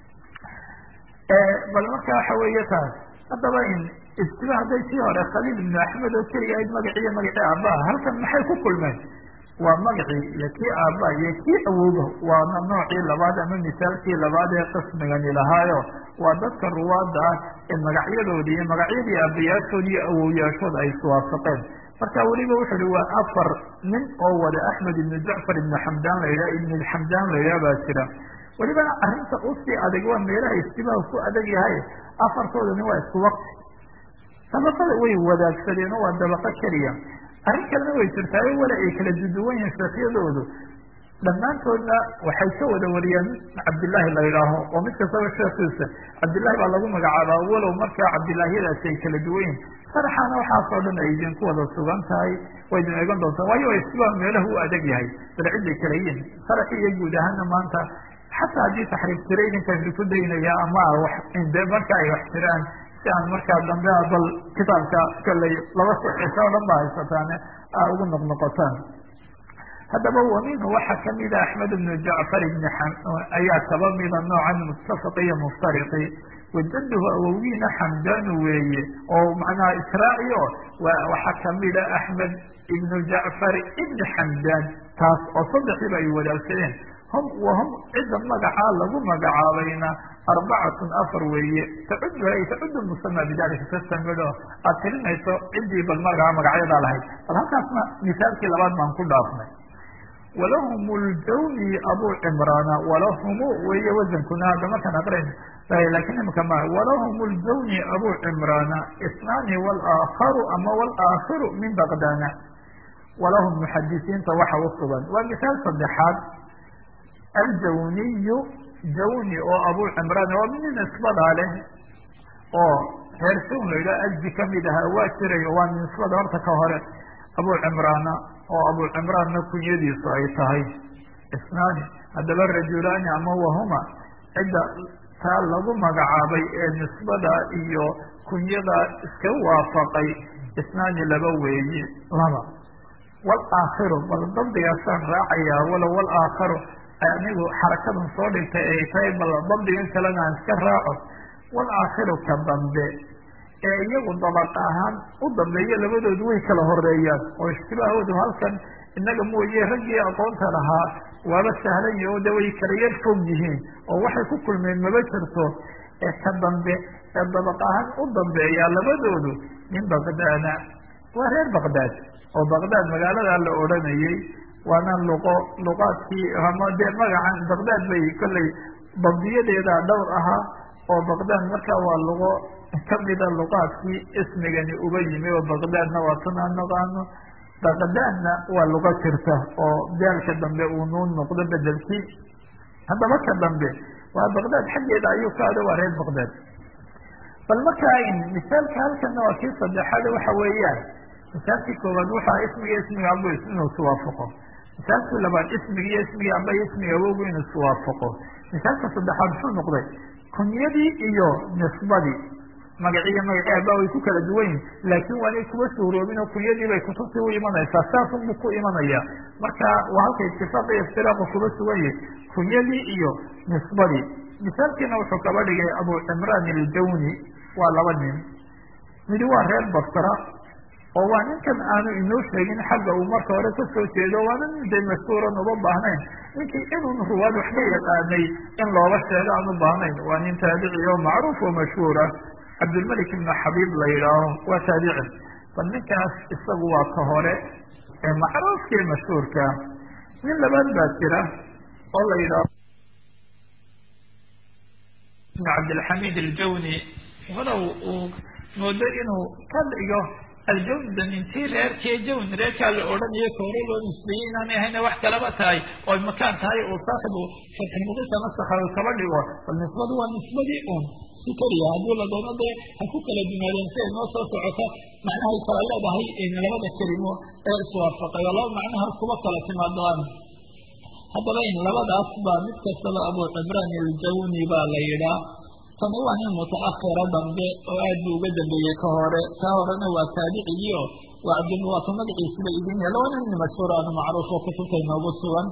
bal marka waxa weeye taas haddaba in istiba hadday sii hore khaliil ibnu axmed oo keliya ayd magaciiyo magacii aabbaha halkan maxay ku kulmeen waa magacii iyo kii aabba iyo kii awooba waana noocii labaad ama misaalkii labaad ee qismigani lahaayo waa dadka ruwaada ah ee magacyadoodi iyo magacyadii aabayaashood iyo awowyaashood ay iswaafaqeen marka weliba wuxu uhi waa afar nin oo wada axmed ibnu jacfar ibnu xamdaan la yidhaha ibnu xamdaan la yidhaha baa jira welibana arrinta usii adag waa meelaha istibaha ku adag yahay afartoodani waa isku waqti dabaqada way wadaagsadeen oo waa dabaqo keliya arrin kalena way jirtaayo wala ay kala duduwan yihiin sheekhyadoodu dhammaantoodna waxay ka wada wariyaan cabdillaahi la yidhaaho oo mid kastaba sheekiisa cabdillahi baa lagu magacaabaa walow markaa cabdillaahyadaasi ay kala duwan yihin sharaxaana waxaasoo dhan ay idinku wada sugan tahay way idin eegan doontaa waayo istiba meelahu u adag yahay bal ciday kala yihin sharaxi iyo guud ahaana maanta xataa haddii taxriif jira idinkaan idinku daynaya ama de marka ay wax jiraan si aan markaa dambe bal kitaabka kaley laba sixisa o dhan ba haysataan a ugu noqnoqotaan haddaba wa minhu waxaa kamida axmed ibnu jacfar ibni ayaa kaba mida noocan muttafiq iyo muftariqi wajaduhu awowgiina xamdaanu weeye oo macnaha israaci o waxaa kamida axmed ibnu jacfar ibni xamdaan taas oo saddexdiiba ay wadaagsadeen hum wahum cidda magacaa lagu magacaabayna arbacatun afar weeye tacuduha ay tacudu musama bidalika kastamidho aad tirinayso ciddii bal magaca magacyadaa lahayd bal halkaasna misaalkii labaad baan ku dhaafnay walahum ljawni abu cimraana walahumu weeye wasankuna hadda markaan aqrin lakin imika ma walahum ljawni abu cimraana isnaani walaakharu ama walaakhiru min baqdana walahum muxadisiinta waxa u sugan waa misaal saddexaad aljawniyu jawni oo abu cimraan waa mid nisbadaa leh oo reer sawn la yidhaha aji kamid ahaa waa jiray waa nisbada horta ka hore abu cimraana oo abu cimraanna kunyadiisu ay tahay isnaani haddaba rajulaani ama wahuma cidda taa lagu magacaabay ee nisbada iyo kunyada iska waafaqay isnaani laba weeye laba walaakhiru bal dabdigaasaan raacayaa walow walaakharu anigu xarakadan soo dhigtay ay tahay bal dabdigan kalena aan iska raaco walaakhiru ka dambe ee iyagu dabaqa ahaan u dambeeya labadoodu way kala horeeyaan oo ishtibaahoodu halkan innaga mooye raggii aqoonta lahaa waaba sahlan yahi oo de way kala yar fog yihiin oo waxay ku kulmeen maba jirto ee ka dambe ee dabaq ahaan u dambeeya labadoodu min baqdaada waa reer baqdaad oo baqdaad magaaladaa la odhanayay waana luqo luqaadkii ama dee magacan baqdaad bay kollay dabdiyadeeda dhowr ahaa oo baqdaad markaa waa luqo kamida luqaadkii ismigani uga yimi oo baqdaadna waa tan aan naqaano baqdaadna waa luqo jirta oo daalka dambe uu nuun noqdo bedelkii haddaba ka dambe waa baqdaad xaggeeda ayuu ka ado waa reer baqdaad bal markaa misaalka halkana waa kii saddexaad waxa weeyaan misaalkii koowaad waxaa ismiga ismiga abo inuu iswaafaqo misaalkii labaad ismiga iyo ismiga aba iyo ismiga awogu inuu iswaafaqo misaalka saddexaad muxuu noqday kunyadii iyo nisbadii magaciiyo magaci aba way ku kala duwan yihin laakiin waanay kuba suuroobin oo kunyadii bay kutubtii u imanaysaa saasunbu ku imanaya marka waa halka itifaaq iyo iftiraaqu kuba sugan yihi kunyadii iyo nisbadii misaalkiina wuxuu kaba dhigay abu cimraan iljawni waa laba nin midi waa reer basra oo waa ninkan aanu inoo sheegin xagga uu marka hore kasoo jeedo waana nin de mashhuuran uba baahnayn ninkii inun ruwaad wax ka yaqaanay in looba sheego aan u baahnayn waa nin taabici oo macruuf oo mashhuura cabdilmalik ibnu xabiib la yidhaaho waa taabici bal ninkaas isagu waa ka hore ee macruufkii mashhuurka nin labaad baa jira oo la yidhaaho ibn cabdilxamid aljawni walow uu moodo inuu ka dhigo aljawda intii reerkee jawn reerkaa la odhanayo kahore loo nisbeeyey inaanay ahayna wax kalaba tahay oy makaan tahay uu saaxibu fatxilmuqisa nasakha u kaba dhigo bal nisbadu waa nisbadii un si keliya haddii la doono dee ha ku kala dumaadeen si ay noo soo socota macnahay kala leedahay labada kelimo ee iswaafaqay oo laba macnaha kuba kala timaadaan haddaba in labadaas baa mid kastaba abu cimraan aljawni baa la yidhaa tani waa nin mutaakhira dambe oo aad buu uga dambeeyey ka hore kaa horena waa taabicigiio waa cabdilmuwaata magaciisuba idin yaalla waa nin mashhuur aanu macruuf oo kutubta inoogu sugan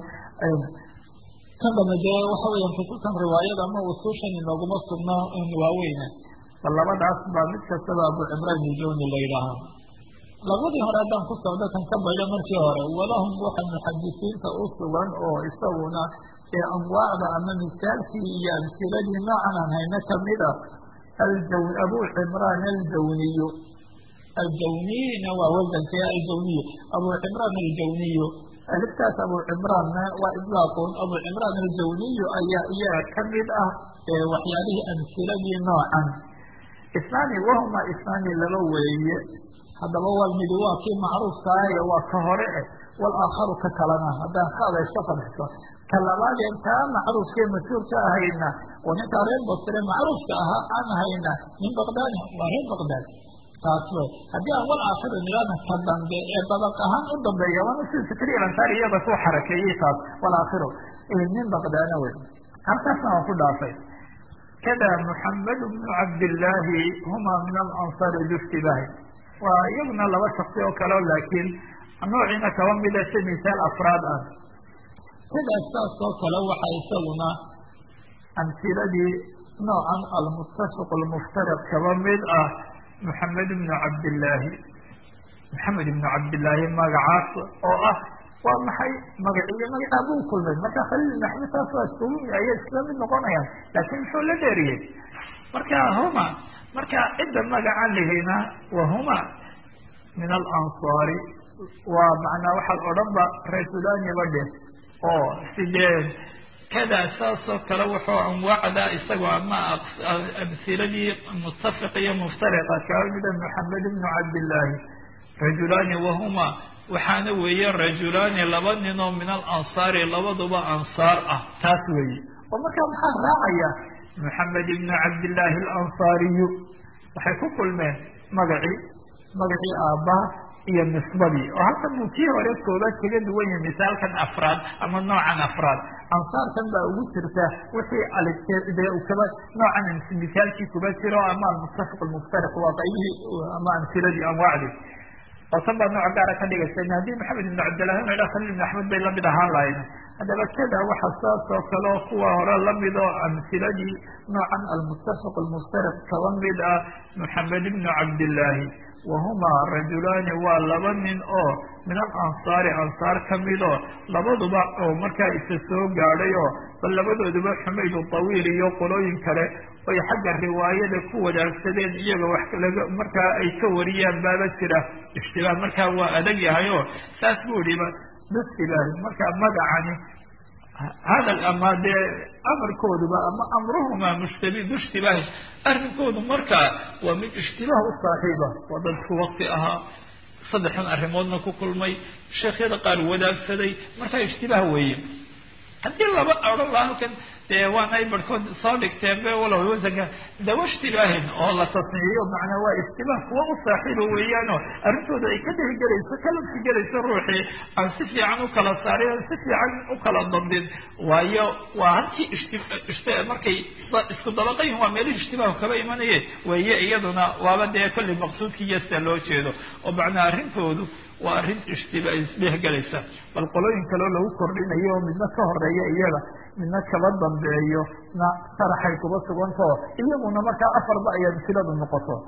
kan dambe dee waxa weeyaan kutubtan riwaayada ama usuushan inooguma sugno waaweyne bal labadaas baa mid kastaba abu cimraan iljawni la yidhaahaa labadii hore haddaan ku socdo kan ka baydho markii hore walahum waxa muxadisiinta u sugan oo isaguna ee anwaacda ama misaalkii iyo amsiladii noocan aan hayno kamida aljawn abu cimraan aljawniyu aljawniyna waa wasanka aljawniyu abu cimraan aljawniyu aliftaas abu cimraanna waa idlaaqun abu cimraan aljawniyu ayaa iyaga kamid ah waxyaalihii amsiladii noocan isnaani wahuma isnaani laba weeye haddaba waa midi waa kii macruufkaayo waa ka hore eh walaakharu ka kalena haddaan kaada iska fadxiso ka labaadeen kaa macruufkee mas-uulka ahayna oo ninkaa reer basre macruufka ahaa aan hayna min baqdaadi waa reer baqdaad taas wey haddii aan wal aakhiru nidhaana ka dambe ee dabaq ahaan u dambeeya waana sida fikriya lansaari iyada ku xarakeeyey taas wal aakhiru min baqdaana wey halkaasna waan ku dhaafay kada muxamed bnu cabdillaahi huma min alansaari biftibaahi waa iyaguna laba shaksi oo kaleo laakiin noociina kaba mida si misaal afraad ah sidaas saas oo kale waxa isaguna amsiladii noocan almuttafiq almuftariq kaba mid ah maxamed ibnu cabdillaahi maxamed ibnu cabdillaahi magacaas oo ah waa maxay magaciiyo magacaa buu kulmay marka khaliil maxmed saas waa iskugu ayay isla mid noqonayaan laakiin muxuu la dheeriyey marka huma marka cidda magacan lihina wa huma min alansaari waa macnaa waxaad odhan ba rasuulaaniba dheh oo sidee kada saasoo kale wuxuu anwaacda isagoo ama amsiladii muttafiq iyo muftariqa kaa mida maxamed ibnu cabdillaahi rajulaani wahuma waxaana weeye rajulaani laba ninoo min alansaari labaduba ansaar ah taas weeye oo markaa maxaa raacaya maxamed ibnu cabdillaahi alansaariyu waxay ku kulmeen magacii magacii aabbaha iyo nisbadii oo halkan buu kii hore koobaad kaga duwan yahay misaalkan afraad ama noocan afraad ansaarkan baa ugu jirta wixii de kaba noocan misaalkii kuba jiro ama almuttafiq almuftariq waa qaybihii ama amsiladii anwaacdii oo tan baa nooc gaara ka dhigaysa haddii maxamed ibnu cabdillahi una idha khaliil ibn axmed bay lamid ahaan lahayd haddaba kada waxa saas oo kale oo kuwa hore lamid oo amhiladii noocan almuttafaq almuftariq kaba mid ah moxamed ibnu cabdillaahi wahumaa rajulaani waa laba nin oo min alansaari ansaar ka midoo labaduba oo markaa isa soo gaadhay oo bal labadooduba xumaydu tawiil iyo qolooyin kale oy xagga riwaayada ku wadaagsadeen iyaga wax laga markaa ay ka wariyaan baaba jira ishtibaah markaa waa adag yahay oo saas buu yihiba bistilaahi markaa magacani hadal ama dee amarkooduba ama amruhumaa mushtabi bishtibaahi arrinkoodu markaa waa mid ishtibaah u saaxiiba waa dadku wakti ahaa saddexdan arrimoodna ku kulmay sheekhyada qaar wadaagsaday markaa ishtibaah weeye haddii laba odhan laha halkan dee waana ay barhkood soo dhigteen be walow wasanka dawa ishtibaahin oo la tasniiyo macnaa waa ishtibaah kuwa u saaxiiba weeyaanoo arrintooda ay ka dhihigelayso ka laftigelayso ruuxii aan si fiican u kala saarin aan si fiican u kala dandin waayo waa halkii ishti markay isku dabaqayin waa meelihii ishtibaahu kaba imanaye weeye iyaduna waaba dee kollay maqsuudkii yasta loo jeedo oo macnaa arrintoodu waa arrin ishtiba isdhehgelaysa bal qolooyin kaleo lagu kordhinayo oo midna ka horeeya iyaga midna kaba dambeeyo na sharaxay kuba sugantao iyaguna markaa afarba ayaa amsiladu noqoto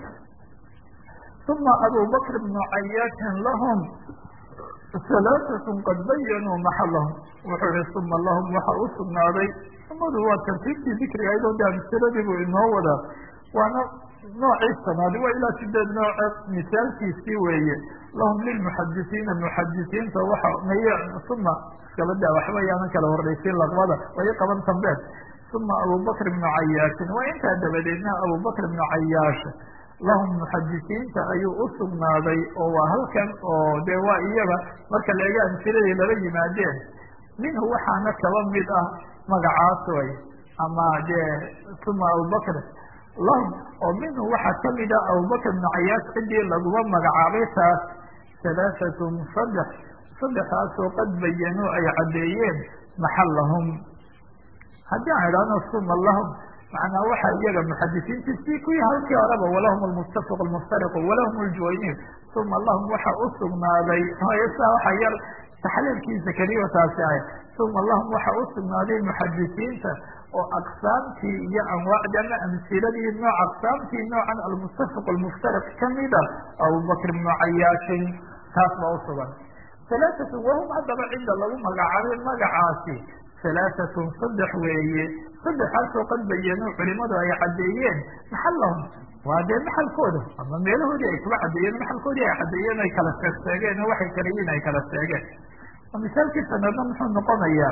uma abubakr bnu cayaatin lahum halaatatun qad bayanuu maxalahum wuxuu ihi uma lahum waxa u sugnaaday umadu waa tartiibtii dikriga ayadoo de amsiladii buu inoo wadaa waana noocii sanaad waa ilaa sideed nooce misaalkiisii weeye lahum lilmuxadisiina muxadisiinta waxa may uma iskabada waxba yaanan kala horreysin laqbada way qaban dambeed uma abubakr bnu cayaashin waa intaa dabadeedna abubakr bnu cayaash lahum muxadisiinta ayuu u sugnaaday oo waa halkan oo dee waa iyaga marka laega amsiladii laba yimaadeen minhu waxaana kaba mid ah magacaas way ama dee uma abubakr lahum oo minhu waxaa kamid ah abubakr bnu cayaas ciddii laguma magacaabay taas halaahatun saddex saddexaasoo qad bayanuu ay caddeeyeen maxalahum haddii aan idhahno suma lahum macnaa waxa iyaga muxadisiintii si kuwii halkii horeba walahum almuttafaq almuftariqu walahum aljuwayniin uma lahum waxa u sugnaaday saa waxa yar taxliilkiisa keliyo taasi ahay uma lahum waxa u sugnaaday muxadisiinta oo aqsaamtii iyo anwaacdii ama amsiladii nooc aqsaamtii noocan almuttafaq almuftariq kamida abubakr bnu cayaashin taas baa usugan halaatatun wahum haddaba cidda lagu magacaabay magacaasi halaatatun saddex weeye saddexaasoo qad bayanuu culimadu ay caddeeyeen maxalahum waa dee maxalkooda ama meelahoodii ay kula caddeeyeen maxalkoodii ay caddeeyeen ay kala sheegseegeen oo waxay kala yihiin ay kala sheegeen misaalkii sanadna muxuu noqonayaa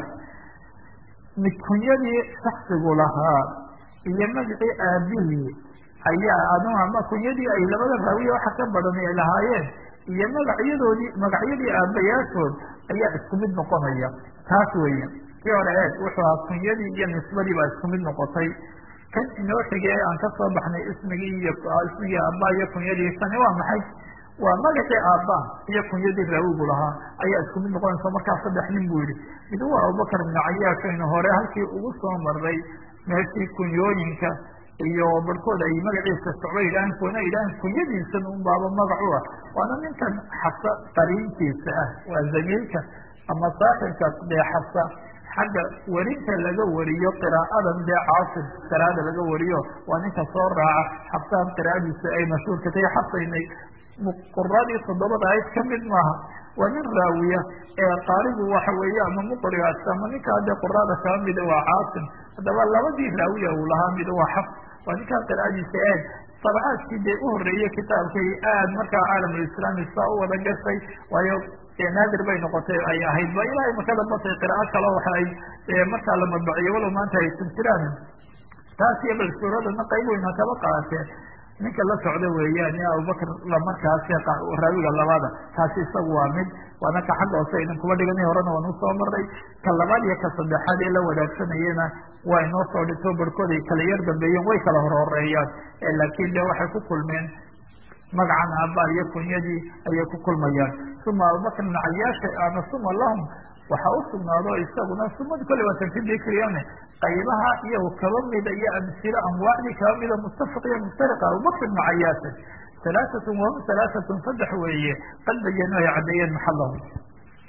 kunyadii shaksigu lahaa iyo magacii aabihii ayaa adu ama kunyadii ay labada raawiya waxa ka badan ay lahaayeen iyo magacyadoodii magacyadii aabayaashood ayaa isku mid noqonaya taas weeye kii hore eeg wuxuu ahaa kunyadii iyo nisbadii baa isku mid noqotay kan inoo xigee aan kasoo baxnay ismigii iyo ismigii aabba iyo kunyadii tani waa maxay waa magacii aabba iyo kunyadii raawigu lahaa ayaa isku mid noqonaysa markaa saddex nin buu yihi mid waa abubakar bnu cayaashaynu hore halkii ugu soo maray meeshii kunyooyinka iyo barhkood ay magaciisa socba yidhahan kuna yidhahan kunyadiisan un baaba magac u ah waana ninkan xasa qariinkiisa ah waa zamiilka ama saaxibka dee xasa xagga werinta laga wariyo qiraa'adan dee caasim qiraa'ada laga wariyo waa ninka soo raaca xabsaan qiraa'adiisa ay mashhuurka tahay xasaynay quradii toddobada ayd ka mid maaha waa nin raawiya ee qaarigu waxa weeye ama muqrigaas ama ninkaa dee quraada kaba mida waa caasim haddaba labadii raawiya uu lahaa mid waa xaf waa ninkaa qiraa'adiisa eeg sabcaadkii dee u horreeyey kitaabkay aad markaa caalamulislaami saa u wada gashay waayo naadir bay noqotay ay ahayd ba ilaahay makada batay qiraa'o kale waxa ay markaa la madbaciyo walow maanta ay tirtiraan taas iyo bal suuradana qayb weyna kaba qaateen ninka la socda weeyaan iyo abubakr markaas raawiga labada kaasi isagu waa mid waana ka xagga hoose idin kuba dhiganay horena waan usoo maray ka labaad iyo ka saddexaad ee la wadaagsanayena waa inoo soo dhigto barhkood ay kala yar dambeeyeen way kala horhoreeyaan laakiin de waxay ku kulmeen magacan aabbaal iyo kunyadii ayay ku kulmayaan uma abubakr bn cayaasha ama suma lahum waxa u sugnaado isaguna sumad kole waa tanfidikriyan qaybaha iyago kaba mida iyo amsilo anwaacdii kaba mida muttafaq iyo muftariqa abubakr bnu cayaasha halaatatun wahum halaatatun saddex weeye qad bayanu ay caddeeyeen maxalahum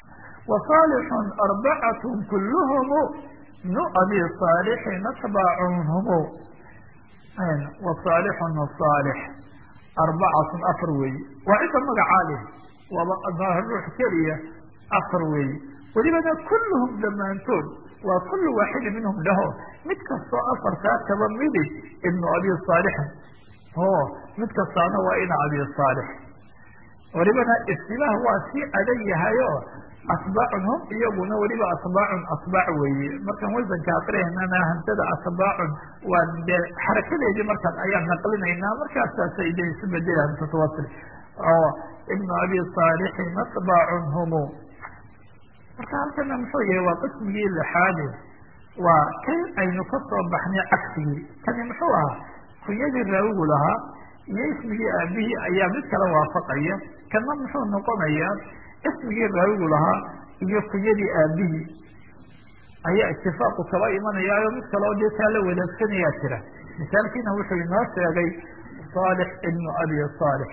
wasaalixun arbacatun kulluhumu nu abi saalixin atbaacunhumu wasaalixun wasaalix arbacatun afar weeye waa cidda magacaa leh waaba ruux keliya afar weeye welibana kulluhum dhammaantood waa kullu waaxidi minhum dhaho mid kastoo afartaa kaba midi ibnu abi saalixin o mid kastaana waa ina abi saalix welibana istilaah waa sii adag yahayo atbaacun hum iyaguna weliba atbaacun atbaac weeye markaan wasanka aqrihaynana hamsada atbaacun waa de xarakadeedii markaan ayaan naqlinaynaa markaasaasay de isu bedela hamsatawasl oo ibnu abi saalixin atbaacun humu marka halkana muxuu yahay waa qismigii lixaade waa kan aynu ka soo baxnay cagsigii kani muxuu ahaa kunyadii raawigu lahaa iyo ismigii aabihii ayaa mid kala waafaqaya kana muxuu noqonayaa ismigii raawigu lahaa iyo kunyadii aabihii ayaa itifaaqu kaba imanayaayo mid kaleo dee taa la wadaagsanaya jira misaalkiina wuxuu inoo sheegay saalix ibnu abi saalix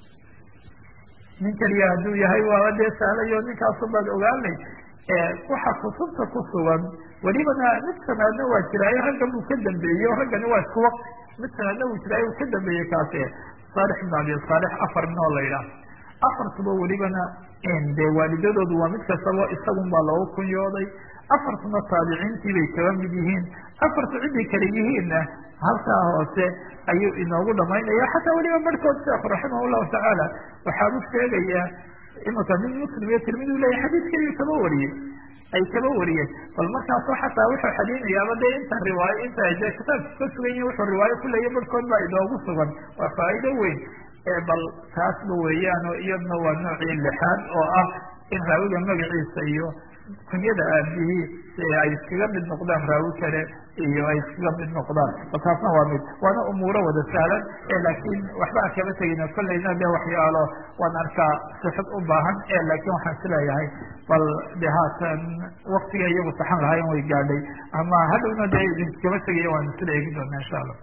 nin keliya hadduu yahay waaba dee sahlayo ninkaasu baad ogaanay waxa kutubta ku sugan welibana mid sanaadna waa jiraayo raggan buu ka dambeeyey raggani waa isku waqti mid sanaadna wuu jiraayo uu ka dambeeyey kaasi saalix ibnu abi saalix afar nin oo la yidhaah afartuba welibana dee waalidadoodu waa mid kastaba isagun baa loogu kunyooday afartuna taabiciintii bay kaba mid yihiin afartu ciday kale yihiinna halkaa hoose ayuu inoogu dhamaynaya xataa weliba barhkood sheekh raximah llahu tacaala waxaa u sheegayaa imika nin muslim iyo tirmidi leyahy xadiis keliyu kaba wariyey ay kaba wariyeen bal markaaso xataa wuxuu xadinayaaba dee inta riwaayo inta de kitaabka ka sugan yihin wuxuu riwaayo ku leeya barhkood baa inoogu sugan waa faa'iido weyn bal taasba weeyaano iyadna waa noocii lixaad oo ah in raawiga magaciisa iyo kunyada aabihii ay iskaga mid noqdaan raawi kale iyo ay iskaga mid noqdaan bal taasna waa mid waana umuuro wada sahlan laakiin waxba aan kaba tegina kolleyna de waxyaalo waan arkaa sixid u baahan laakiin waxaan isleeyahay bal de haatan waktiga iyagu saxan lahayn way gaadhay ama hadhowna de idinkaba tegaya waan isla eegi doona insha allah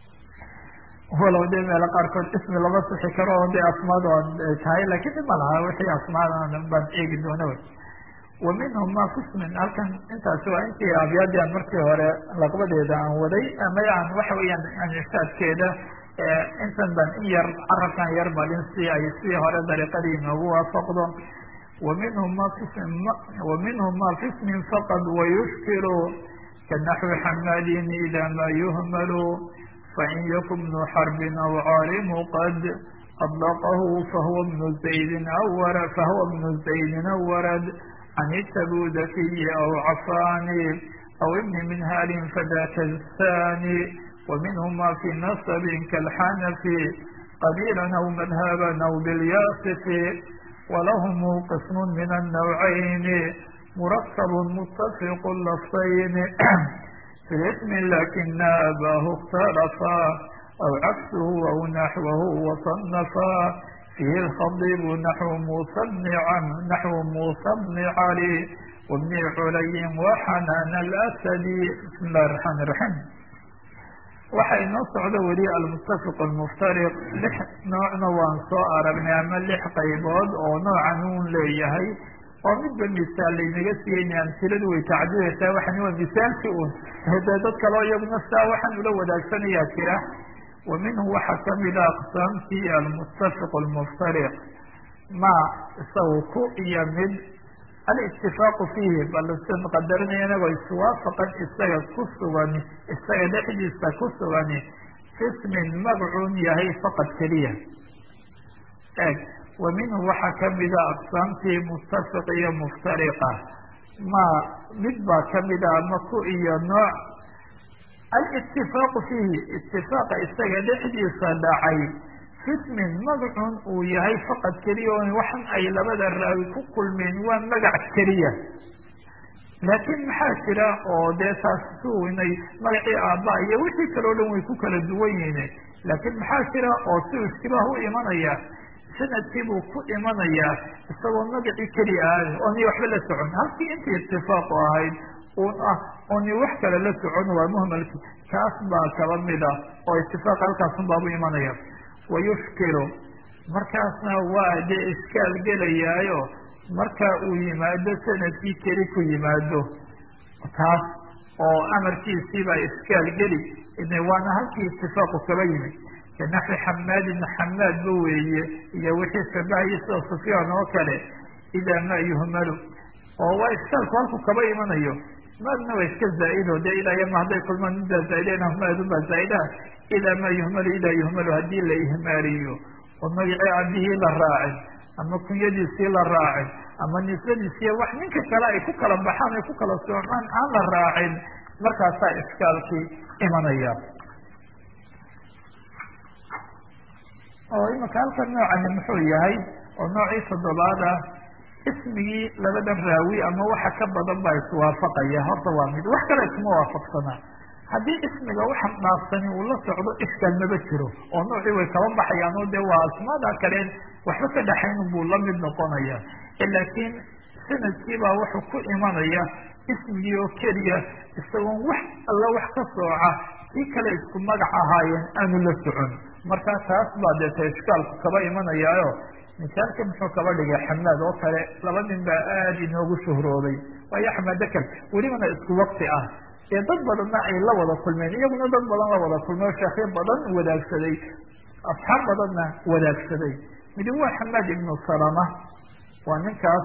walow de meelo qaarkood ismi lama sixi karo o de asmaada tahay lakin dhib ma laha wixii asmaada baan eegi doona wy wa minhum ma qismin halkan intaasi waa intii abyaadii aan markii hore laqbadeeda aan waday ama aan waxa weeyaan ansaadkeeda intan ban in yar carabkan yar balin si ay si hore dariiqadii inoogu waafaqdo wa minhum ma qism wa minhum ma qismin faqad wayushkiru kanaxwi xamadin ida ma yuhmalu fain yaku bnu xarbin aw caalimu qad adlaqahu fahuwa bnu zaydin aw wara fahuwa bnu zaydin aw warad can itabudakiyi aw cafaani aw ibni minhalin fadaka thani ومنهma في نصب كالحنف قبيلا أو مذهبا أو بالياصف ولهم قسم من النوعين مركب متفق اللفظين في اسم لكن أباه اختلفا أو عكسه أو نحوه وصنفا فيه الخضيب نحو موسى بن عم نحو موسى بن علي وابن علي وحنان الأسدي بسم الله الرحمن الرحيم waxa inoo socdo weli almuttafiq almuftariq lix noocna waan soo aragnay ama lix qaybood oo noocan un leeyahay oo midba misaal laynaga siiyeyna amsiladu way tacdidaysaa waxani waa misaalki un dee dad kaleo iyaguna sidaa waxaan ula wadaagsanaya jira wa minhu waxaa kamida aqsaamtii almuttafiq almuftariq ma isagu ku iyo mid alitifaaqu fiihi bal sin qadarinaya inagoo iswaafaqan isaga ku sugan isaga dhexdiisa ku sugani fismin magcuun yahay faqad keliya eg wa minhu waxaa kamida aqsaamtii muttafiq iyo muftariqa ma mid baa kamida ama ku iyo nooc alitifaaqu fiihi itifaaqa isaga dhexdiisa dhacay fismin magacun uu yahay faqad keliya o waxan ay labada raawi ku kulmeen waa magac keliya laakiin maxaa jira oo dee taas suinay magacii aabba iyo wixii kaleo dhan way ku kala duwan yihiin laakiin maxaa jira oo si istibaah u imanaya sanadkii buu ku imanayaa isagoo magacii keliya ahay ooni waxba la socon halkii intii itifaaqu ahayd un ah ooni wax kale la socon waa muhmalki kaas baa kaba mid ah oo itifaaq halkaasun baabu imanaya wayushkilu markaasna waa dee iskaal gelayaayo marka uu yimaado sanadkii keli ku yimaado taas oo amarkiisiibaa iskaal geli waana halkii itifaaqu kaba yimid kanaxwi xamaadin xamaadba weeye iyo wixii shabahaya sida sufyaan oo kale idaa ma yuhmalu oo waa iskaalku halku kaba imanayo maadna waa iska zaa-ido dee ilaa yama hadday kulmaan midaa zaa-idena maadubaa zaa-idaha idaa ma yuhmalu idaa yuhmalu haddii la ihmaaliyo oo magacii abihii la raacin ama kunyadiisii la raacin ama nisbadiisiiy wax ninka kale ay ku kala baxaan ay ku kala soocaan aan la raacin markaasaa iskaalkii imanaya oo imika halkan noocani muxuu yahay oo noocii toddobaad ah ismigii labadan raawi ama waxa ka badan baa iswaafaqaya horta waa mid wax kale isma waafaqsanaa haddii ismiga waxa dhaafsani uu la socdo iskaal maba jiro oo noocii way kaba baxayaan oo dee waa asmaada kaleen waxba ka dhaxayn buu la mid noqonaya laakiin sanadkiibaa wuxuu ku imanaya ismigii oo keliya isagoon wax alla wax ka sooca kii kale isku magac ahaayeen aanu la socon marka taas baa deeta ishkaalku kaba imanayaayo misaalka muxuu kaba dhigay xamaad oo kale laba nin baa aada inoogu shuhroobay waayo xamaad dakal welibana isku wakti ah ee dad badanna ay la wada kulmeen iyaguna dad badan la wada kulmay oo sheekyo badan wadaagsaday asxaab badanna wadaagsaday midi waa xamaad ibnu salama waa ninkaas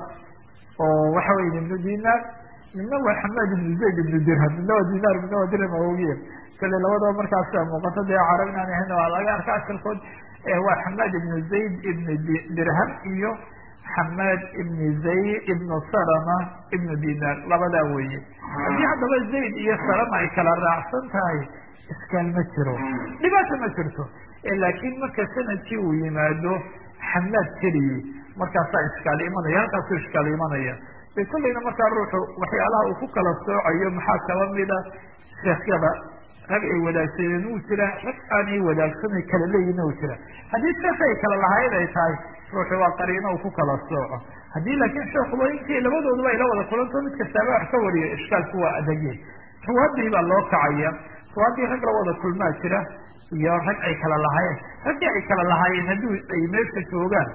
oo waxa weye ibnu dinaar midna waa xamaad ibnu zayd ibnu dirham midna waa dinaar midna waa dirham awogiya kale labadaba markaasa muuqato dee carab inaan ahayn waa laga arka asalkood waa xamaad ibnu zayd ibnu dirham iyo xamaad ibnu zayd ibnu salama ibnu dinaar labadaa weeye haddii haddaba zayd iyo salama ay kala raacsan tahay iskaal ma jiro dhibaata ma jirto laakiin marka sanadkii uu yimaado xamaad keliyi markaasaa iskaal imanaya halkaasuu iskaal imanaya de kollayna markaa ruuxu waxyaalaha uu ku kala soocayo maxaa kaba mida sheekyada rag ay wadaagsadeen uu jira rag aanay wadaagsanay kala leeyihin u jira haddii sheekh ay kala lahayd ay tahay ruuxu waa qariino uu ku kala sooco haddii laakiin sheekuba intii labadooduba ay la wada kulanto mid kastaaba wax ka wariyo ishkaalku waa adagye ruwaadii baa loo kacaya ruwaadii rag la wada kulmaa jira iyo rag ay kala lahaayeen raggii ay kala lahaayeen haddii ay meesha joogaan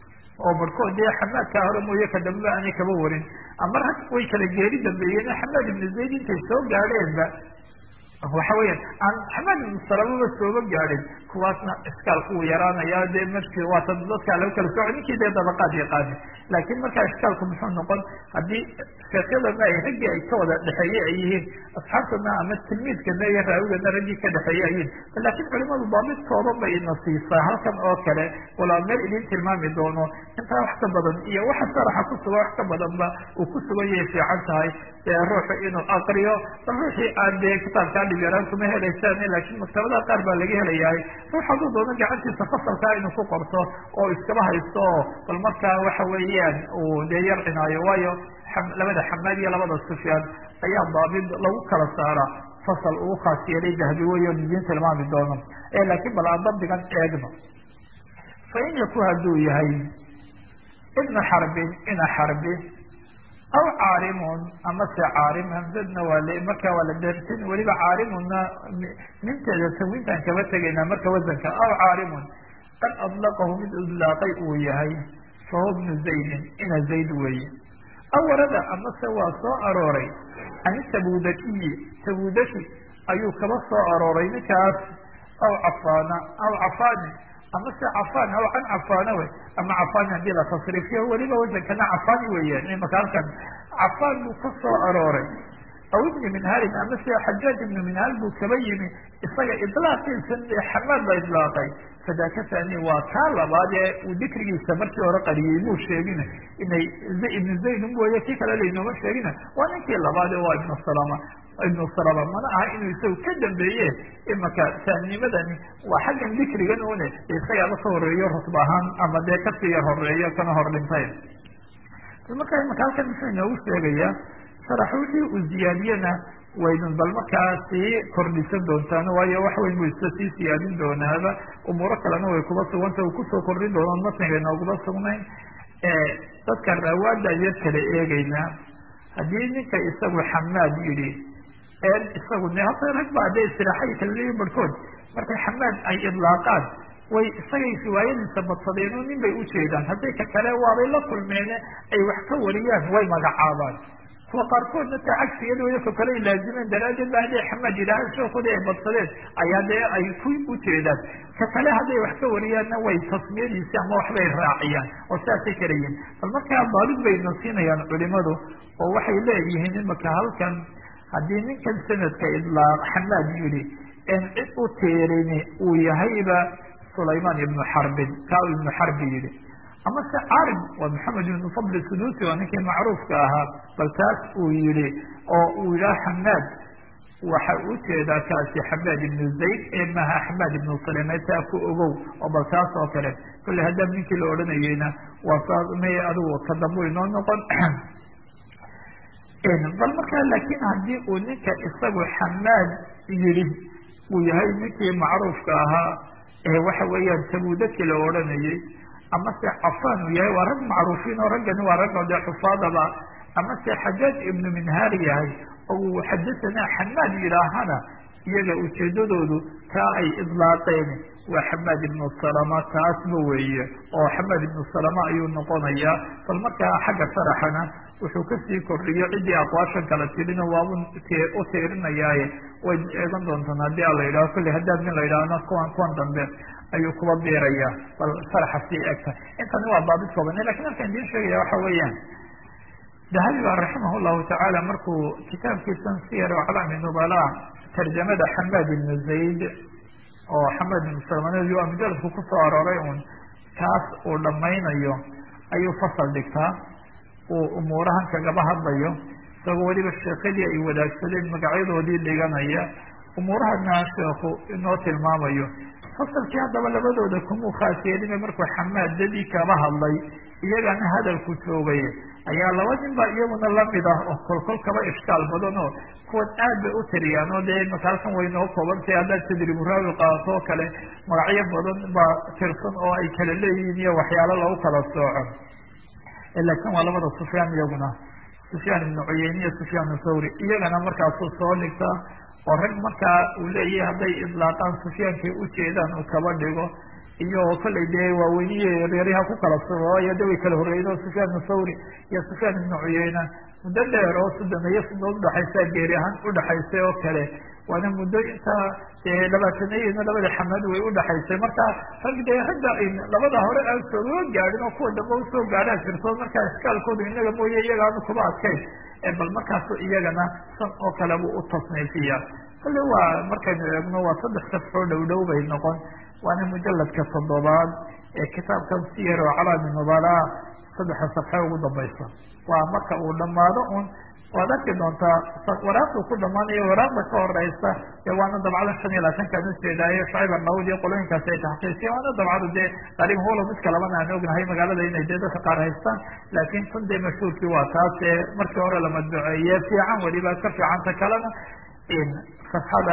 oo barhkood dee xamaadkaa hore mooye ka dambeba aanay kaba warin ama rag way kala geeri dambeeyeen xamaad ibnu zayd intay soo gaadheenba waxa weeyaan aan xamaad ibnu salamaba sooba gaadhin kuwaasna iskaalku uu yaraanaya dee markii waata dadkaa lagu kala sooco ninkii dee dabaqaad yaqaani laakiin markaa iskaalku muxuu noqon haddii sheekhyadana ay raggii ay ka wada dhexeeye ay yihiin asxaabtana ama tilmiidkana iyo raawigana raggii ka dhexeeye ay yihiin laakiin culimadu baabidkooda bay ina siisaa halkan oo kale walaa meel idin tilmaami doono intaa wax ka badan iyo waxa sharaxa ku sugan wax ka badanba uu ku sugan yahay fiican tahay ee ruuxu inuu aqriyo bal ruuxii aan dee kitaabkaa dhib yaraan kuma helaysaan laakiin maktabadaha qaar baa laga helayahay ruux hadduu doono gacantiisa fasalkaa inuu ku qorto oo iskaba haysto oo bal markaa waxa weeyaan uu dee yar cinaayo waayo labada xamaad iyo labada sufyaan ayaa daabid lagu kala saara fasal ugu khaas yeelay dahbi weyo idiin tilmaami doono laakiin bal aan dabdigan eegno fa in yaku hadduu yahay ibna xarbin ina xarbi aw caarimun ama se caarim hamsadna waa l marka waa la dersin weliba caarimuna minteeda tanwiintaan kaba tegaynaa marka wasanka aw caarimun qad adlaqahu mid idlaaqay uu yahay fahuwa bnu zaydin ina zayd weeye aw warada amase waa soo arooray can tabudakiyi tabudaki ayuu kaba soo arooray ninkaas aw cafaana aw cafaani ama se cafaan aw can cafaana wey ama cafaani haddii la tasriifiyo weliba wasankana cafaani weeyaan imaka halkan cafaan buu ka soo arooray aw ibni minhalin ama se xajaaj ibnu minhal buu kaba yimi isaga idlaaqiisa xamaad la idlaaqay fadaaka thani waa kaa labaad ee uu dikrigiisa markii hore qariyey muu sheegina inay ibnu zayd mooye kii kale laynooma sheegina waa ninkii labaad ee waa ibnu salama ibnu salama mana aha inuu isagu ka dambeeye imaka taanimadani waa xaggan dikrigan une isagaaba ka horeeyo rutb ahaan ama dee kasii yar horeeyo kana hor dhintay marka imaka halkan muxuu inoogu sheegayaa sharax wixii uu ziyaadiyena waydun bal markaa sii kordhisan doontaan waayo wax weyn buu iska sii siyaadin doonaaba umuuro kalena way kuba suganta uu kusoo kordhin doonaan matniga nooguma sugnayn dadka rawaada yar kala eegeynaa haddii ninka isagu xamaad yidhi isagu ne hata rag baa dee istiraaxay kala leeyihin barhkood markay xamaad ay idlaaqaan way isagay riwaayadiisa badsadeen oo nin bay ujeedaan hadday ka kale waabay la kulmeene ay wax ka wariyaan way magacaabaan kuwa qaarkoodna taa cagsigeeda ka kale ay laazimeen daraaddeed ba hadday xamaad yidhaahaan sheekoodii ay badsadeen ayaa dee ay ku ujeedaan ka kale hadday wax ka wariyaanna way tasmiyadiisi ama waxbay raaciyaan oo saasay karayiin bal markaa baalid bay nasiinayaan culimadu oo waxay leeyihiin imaka halkan haddii ninkan sanadka idlaaq xamaad yidhi en cid u teerini uu yahayba sulaymaan ibnu xarbin kaa ibnu xarbi yidhi ama se carim waa maxamed ibnu fadl sudusi waa ninkii macruufka ahaa bal taas uu yihi oo uu yidhaha xamaad waxa ujeedaa kaasi xamaad ibnu zayd ee maha xamaad ibnu saleme taa ku ogow oo bal taas oo kale kolley haddaab ninkii la odhanayeyna waa saa may adigu ka dambu inoo noqon bal markaa laakiin haddii uu ninka isagu xamaad yidhi uu yahay ninkii macruufka ahaa ee waxa weeyaan tabudaki la odhanayey ama se cafan uu yahay waa rag macruufiin oo raggani waa ragga dee xufaadaba ama se xajaaj ibnu minhaar yahay oo uu xadasanaa xamaad yidhaahana iyaga ujeedadoodu taa ay idlaaqeen waa xamaad ibnu salama taasba weeye oo xamaad ibnu salama ayuu noqonayaa bal markaa xagga sharaxana wuxuu kasii kordhiyo ciddii aqwaashan kala tirina waabu u tiirinayaaye way eegan doontaan haddii a la yidhaho kolley haddaad nin la yidhaahna kuwan kuwan dambe ayuu kuba biiraya bal sharaxa sii egta intani waa baabid kooban lakin halkaan idiin sheegaya waxa weeyaan dahabi ba raximah llahu tacaala markuu kitaabkiisan siyar aclaami nubala tarjamada xamaad ibnu zayd oo xamaad ibnu salman waa mujaladku kusoo arooray un kaas uu dhamaynayo ayuu fasal dhigtaa uu umuurahan kagaba hadlayo isagoo weliba sheekadii ay wadaagsadeen magacyadoodii dhiganaya umuurahana sheeku inoo tilmaamayo fasalkii haddaba labadooda kumuu khaas yeelina markuu xamaadadii kaba hadlay iyagana hadalku joogay ayaa laba nin ba iyaguna lamid ah oo kolkol kaba ishkaal badan oo kuwan aad bay u tiriyaan oo dee imaka halkan way noo koobantay haddaad tadribu raawi qaato oo kale magacyo badan baa tirsan oo ay kala leeyihiin iyo waxyaalo lagu kala sooco laakin waa labada sufyaan iyaguna sufyaan ibnu cuyeyne iyo sufyaan thawri iyagana markaasuu soo dhigtaa oo rag markaa uu leeyahay hadday idlaaqaan sufyaankay ujeedaan uu kaba dhigo iyo kollay dee waaweyniye reeryaha ku kala sugayo de way kala horreeyen oo sufyaan ibnu thawri iyo sufyaan ibnu cuyeyne muddo dheer oo sodomeeyo sinood udhaxaysa geeri ahaan udhaxaysay oo kale waana muddo intaa labaatanayena labada xamaad way udhaxaysay marka rag dee ragga labada hore aan sooga gaadhin oo kuwa dambe usoo gaadhaa jirto markaa iskaalkoodu inaga mooye iyagaanu kuba adkayn bal markaasu iyagana san oo kale buu u tasniifiya kolle waa markaynu eegno waa saddex safxoo dhow dhow bay noqon waana mujaladka toddobaad ee kitaabkan siyar oo calaami nubala saddexa safxe ugu dambaysa waa marka uu dhamaado un waad arki doontaa waraaqdu ku dhamaanayo waraaqda ka horeysa dee waana dabcada shan iyo labaatankaan ujeedaayo shacib arnaawud iyo qolooyinkaasi ay taxqiisiyen waana dabcadu dee qariib holo mid kalabana aan ognahay magaalada inay dee dadka qaar haystaan laakin tan dee mashhuurkii waa taas ee markii hore la madbuceeye fiican weliba ka fiicanta kalena safxada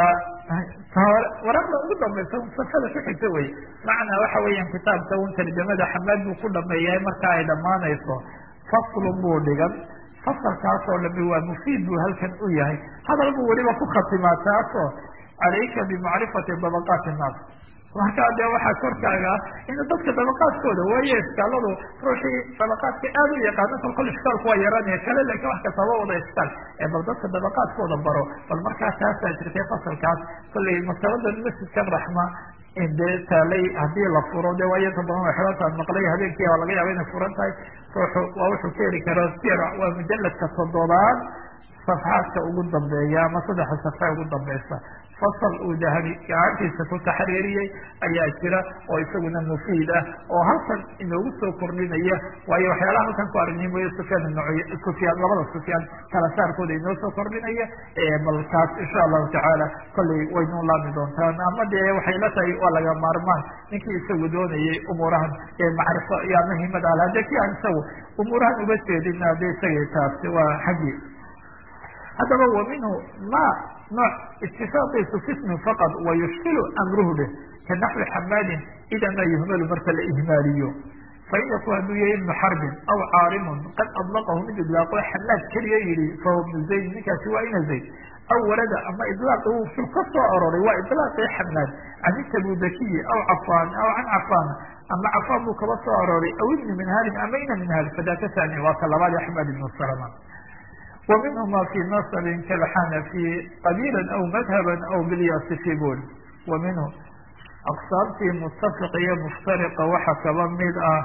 waraaqda ugu dambaysa safxada ku xigta wey macnaa waxa weeyaan kitaabka un tarjamada xamaad buu ku dhameeyahay marka ay dhamaanayso faslun buu dhigan fasalkaas oo dhami waa mufiid buu halkan u yahay hadal buu weliba ku khatimaa taasoo calayka bimacrifati dabaqaati innaas markaa dee waxaa korkaaga in dadka dabaqaadkooda waayo iskaaladu ruuxii dabaqaadka aad u yaqaano kol kol iskaalku waa yaranaya kale laakin wax kastaba wada iskaal ee bal dadka dabaqaadkooda baro bal markaa taasaa jirtay fasalkaas kollay maktabadan masjidkan raxma dee taalay hadii la furo de waa inta badan way xirantaad maqlay habeenkii baa laga yaaba inay furan tahay ruuxu waa wuxuu ka heli karaa sir waa mujaladka toddobaad safxaadka ugu dambeeya ama saddexa safxa ugu dambeysa fasal uu dahabi gacantiisa ku taxriiriyey ayaa jira oo isaguna mufiid ah oo halkan inoogu soo kordhinaya waayo waxyaalaha halkan ku aragnay mooye sufyaan ibn sufyaan labada sufyaan kala saarkooda inoo soo kordhinaya bal kaas insha allahu tacaala kollay waynu laami doontaan ama dee waxay la tahay waa laga maarmaan ninkii isagu doonayay umuurahan macrifo iyo ama himad ala de ki aan isagu umuurahan uga jeedina de isagay taasi waa xaggii haddaba wa minhu ma nooc itifaaqiisu fismi faqad wa yushkilu amruhu dheh ka naxwi xamaadin ida ma yuhmalu marka la ihmaaliyo fain yakun hadduu yahay ibnu xarbin aw caarimun qad adlaqahu mid idlaaqo xamaad keliya yihi fahuwa ibnu zayd ninkaasi waa ina zayd aw warada ama ilaaqi uu fil ka soo aroray waa ilaaqii xamaad can tabudakiyi aw cafaan aw can cafaan ama cafaan buu kaba soo aroray aw ibni minhaalin ama ina minhaal fadaka tani waa ka labaad axmed ibnu salama wa minhuma fi nasabin kalxanafi qabiila aw madhaban aw bilyasifi bul wa minhu aqsaabtii mutafiq iyo muftariqa waxa kaba mid ah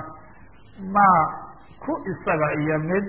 maa ku isaga iyo mid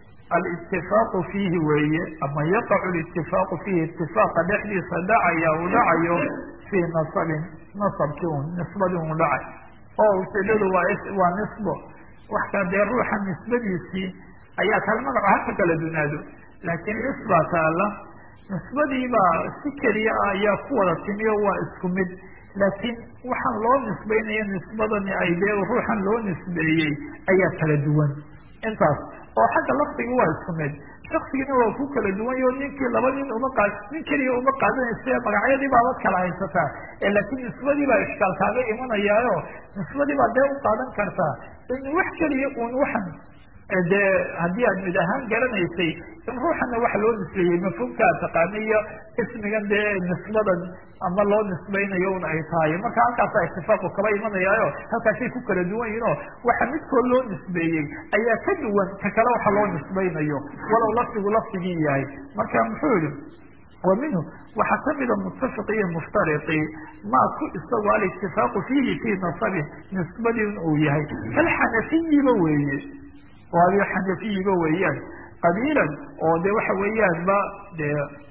alitifaaqu fiihi weeye ama yaqacu litifaaqu fiihi itifaaqa dhexdiisa dhacaya uu dhacayo fii nasabin nasabkii un nisbadii un dhacay oo ujeedadu waa waa nisbo wax ka dee ruuxa nisbadiisii ayaa kala magaco haka kala dunaado laakiin nisbaa taala nisbadiibaa si keliya ah ayaa ku wada timiyo waa isku mid laakiin waxaan loo nisbaynayo nisbadani ay dee ruuxan loo nisbeeyey ayaa kala duwan intaas oo xagga lafdigi waa isku mid shaksigina waa ku kala duwan yo ninkii laba nin uma qaad nin keliya uma qaadanaysa magacyadii baabad kala haysataa laakiin nisbadii baa ishkaal kaaga imanayaayo nisbadii baa dee u qaadan kartaa in wax keliya un waxan dee haddii aad mid ahaan garanaysay in ruuxana waxa loo nisbeeyey mafhuumkaa taqaana iyo ismigan dee nisbadan ama loo nisbaynayo un ay tahay marka halkaasa itifaaqu kaba imanayaayo halkaasay ku kala duwan yihin oo waxa midkood loo nisbeeyey ayaa ka duwan ka kale waxa loo nisbaynayo walow lafdigu lafdigii yahay marka muxuu yihi wa minhu waxaa kamida mutafiqi iyo muftariqi maa ku isagu alitifaaqu fiihi fii nasabin nisbadii uu yahay kalxanafiyiba weeye oo adio xanafiyiba weeyaan qabiilan oo de waxa weeyaan ba de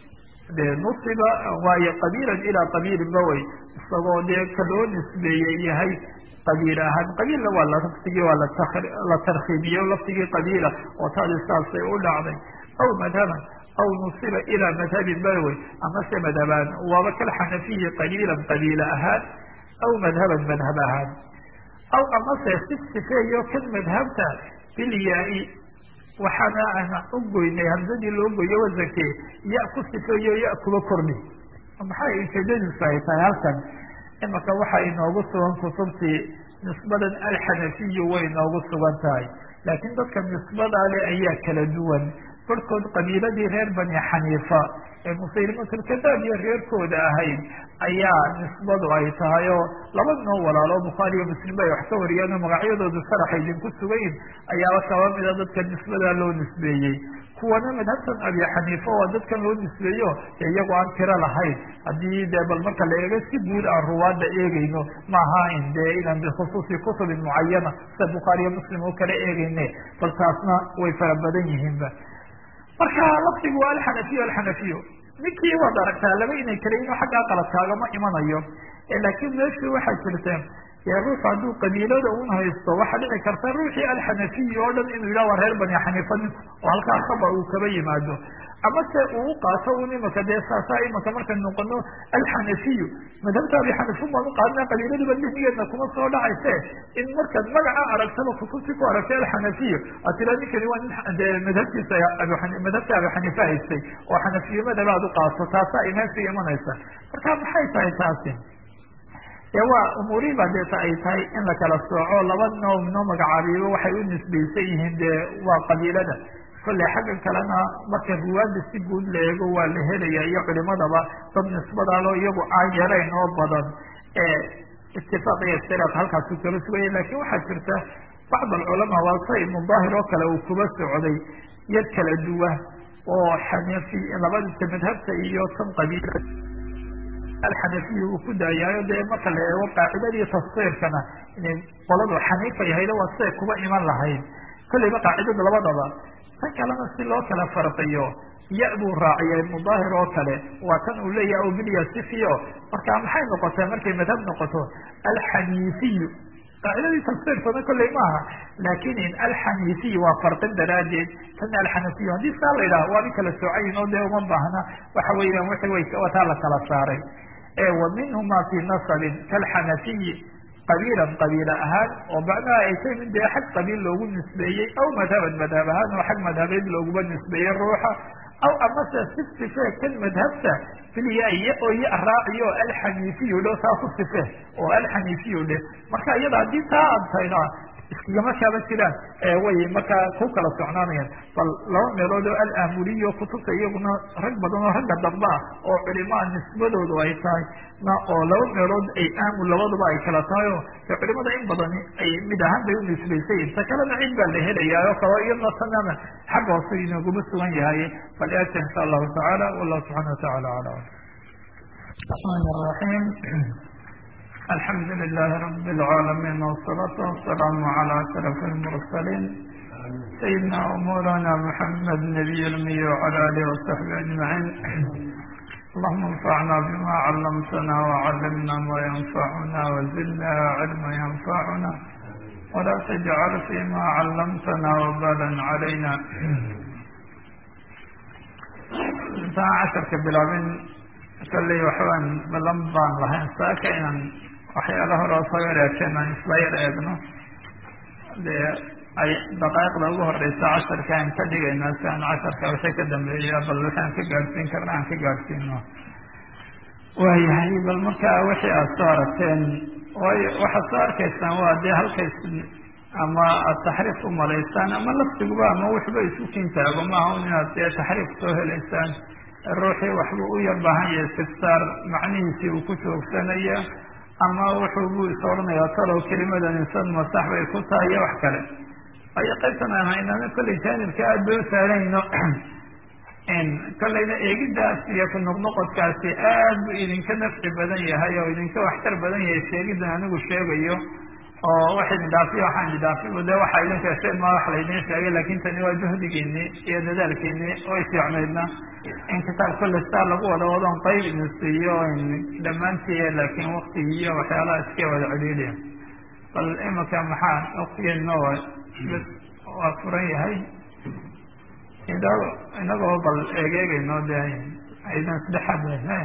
de nusiba waayo qabiilan ilaa qabiilin ba wey isagoo dee ka loo nisbeeyey yahay qabiil ahaan qabiilna waa laftigii waa la tarkiimiyo laftigii qabiila oo taadi saasay u dhacday aw madhaban aw nusiba ilaa madhabin ba wey amase madhabaan waaba kalxanafiyi qabiilan qabiila ahaan aw madhaban madhab ahaan aw amase si sifeeyo kan madhabta bilyaa-i waxaana aan u goynay hamsadii loo goyo wasanke ya ku sifeeyo ya kuba kordhi maxay ujeedadiisu ay tahay halkan imaka waxaa inoogu sugan kutubtii nisbadan alxanafiyu way inoogu sugan tahay laakiin dadka nisbada le ayaa kala duwan barhkood qabiiladii reer bani xaniifa ee musaylimatulkadaab iyo reerkooda ahayd ayaa nisbadu ay tahay oo laba noo walaalo bukhaari iyo muslimba ay wax ka wariyeen oo magacyadoodu sharaxa idinku sugayin ayaaba kaba mida dadka nisbadaa loo nisbeeyey kuwana madhabtan abi xaniifa waa dadkan loo nisbeeyo iyagu aan tiro lahayn haddii dee bal marka la eego si guud aan ruwaada eegeyno maaha in dee inaan bikhusuusi kutubin mucayana sida bukhaari iyo muslim oo kala eegeyne bal taasna way fara badan yihiinba marka lafdigu waa alxanafiyo alxanafiyo ninkii waad aragtaa laba inay kala ino xaggaa qaladkaagama imanayo laakiin meeshii waxaa jirta dee ruux hadduu qabiilada un haysto waxaa dhici karta ruuxii alxanafiyi oo dhan inuu yidhah waa reer bani xaniifa ninku oo halkaa khabar uu kaba yimaado ama se uu u qaato un imaka dee saasaa imaka markay noqono alxanafiyu madhabta abi xaniifun baan u qaadana qabiiladiiba dihnigeedna kuma soo dhacayse in markaad magaca aragtaba kutubtii ku aragtay alxanafiyu aad tira ninkani waa nin dee madhabtiisa madhabta abi xaniifa haystay oo xanafiyo madhaba ad u qaato taasaa imaanka imanaysa marka maxay tahay taasi dee waa umuurihiiba deeta ay tahay in la kala sooco laba noo noo magacaabiyo waxay u nisbaysan yihiin dee waa qabiilada kolley xaggan kalena marka ruwaada si guud la eego waa la helaya iyo culimadaba dad nisbadaalo iyagu aan yarayn oo badan itifaaq iyo istiraaq halkaasu kala sugaya lakin waxaa jirta bacd alculamaa waa sa ibnu daahir oo kale uu kuba socday yar kala duwa oo xanafi labadita madhabta iyo tan qabiila alxanafiyi uu ku daayaayo dee marka la eego qaacidadii tafsiirkana inay qoladu xaniifa yahaydo waa siday kuba iman lahayd kolleyba qaacidada labadaba tan kalena si loo kala farqiyo ya buu raaciya ibnu daahir oo kale waa tan uu leeyahay o bilya sifiyo marka maxay noqotay markay madhab noqoto alxaniifiyu qaacidadii tafsiirkana kolley maaha laakin in alxaniifiy waa farqin daraaddeed tan alxanafiyu haddii saa la yidhaha waa in kala soocayin oo dee uma baahna waxa weeyaan wixii way wataa la kala saaray wa minhuma fi nasabin kalxanafiyi qabiilan qabiila ahaan oo macnaha ay tahay min dee xag qabiil loogu nisbeeyey aw madhaban madhab ahaan oo xag madhabeed looguba nisbeeyey ruuxa aw amase si sife kan madhabta filya oo ya raaciyo alxaniifiyu dhe taa ku sife oo alxaniifiyu dhe marka iyada haddii taa aad tahayna iskagama kaaba jiraan way markaa ku kala socnaanayaan bal laba meelood oo alaamuriyo kutubta iyaguna rag badan oo ragga dambe ah oo culimaa nisbadoodu ay tahay na oo laba meelood ay aamul labaduba ay kala tahay oo de culimada in badani ay mid ahaan bay u nisbaysayin ta kalena cid baa la helayaa oo kalo iyadna tanana xagga hoose inaguma sugan yahay bal eegta insha allahu tacaala wallahu subxana watacaala alam الرحمن الرحيم الحمد لله رب العالمين والصلاة والسلام على أشرف المرسلين سيدنا ومولانا محمد نبي المي وعلى آله وصحبه أجمعين اللهم انفعنا بما علمتنا وعلمنا ما ينفعنا وزدنا علما ينفعنا ولا تجعل فيما علمتنا وبالا علينا intaan casharka bilaabin kalley waxbaan balan baan lahayn saaka inaan waxyaala hore oo soo yareekeen aan isla yar eegno dee ay daqaaiqda ugu horeysa casharka aan ka dhigaynaa si aan casharka wixii ka dambeeya bal waxaan ka gaadhsiin karna aan ka gaadhsiino waayahay bal markaa wixii aada soo aragteen waayo waxaad soo arkaysaan waa dee halkays ama aada taxriif umalaysaan ama laftiguba ama waxba isu kintaago maaha un inaad dee taxriif soo helaysaan ruuxii waxbuu u yar baahan yahay istifsaar macnihiisii uu ku joogsanaya ama wuxuu buu is odhanayaa talow kelimadan insan masax bay ku tahay iyo wax kale waayo qaybtan aan haynana kollay jaanibka aada bay u saarayno kollayna eegidaas iyo ku noqnoqodkaasi aad buu idinka nafci badan yahay oo idinka waxtar badan yahay sheegidan anigu sheegayo oo wax idin dhaafiyo waxaan idin dhaafiy de waxaa idin sheesheen ma wax laydin sheegay lakin tani waa juhdigiini iyo dadaalkiini oo isficnaydna in kitaab kolle sitaa lagu wada wadoon qayb idin siiyo dhammaantii laakin waktigi iyo waxyaalaha iska wada celiiliya bal imika maxaa waktigeena bs waa furan yahay inagoo bal eegeegayno de aydan isdhexad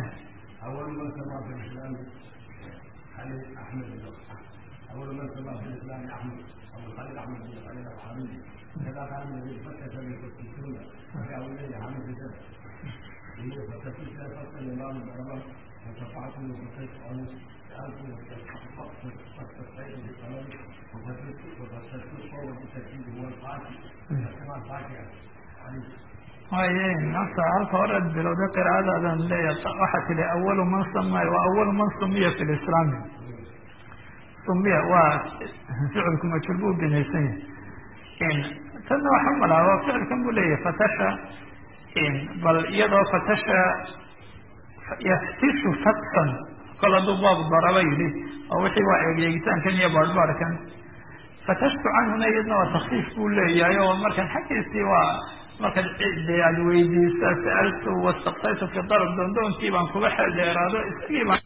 أول من سمع في الإسلام أحمد أبو الخليل أحمد بن الخليل الحميدي كذا كان الذي فتش بالكتسون فجاءوا إليه عام الجسد فتشيش لا فتش الإمام العلماء وشفعت من فتش عنه سألت فاستفتيت بالقلم وفتشت وفتشت صور بالتركيب هو الفاكهة كما الفاكهة haye nafta halka hore bilowda qiraa'adaadan leeya waxaa tili awalu man samay wa awalu man sumiya fi lislaami sumiya waa ficilku majhuul buu binaysan yahay tanna waxa malaa waa ficilkan buu leeyahay fatasha bal iyadoo fatasha yaftishu fatsan kol hadduu baab daraba yidhi oo wixii waa eegyeegitaankan iyo baarbaarkan fatashtu canhuna iyadna waa takfiif buu leeyahay oo markan xaggiisii waa markaad de aad weydiisa sa'altu wastaktaytu fi darb doondoonkii baan kuga xeel dheeraado isagii baan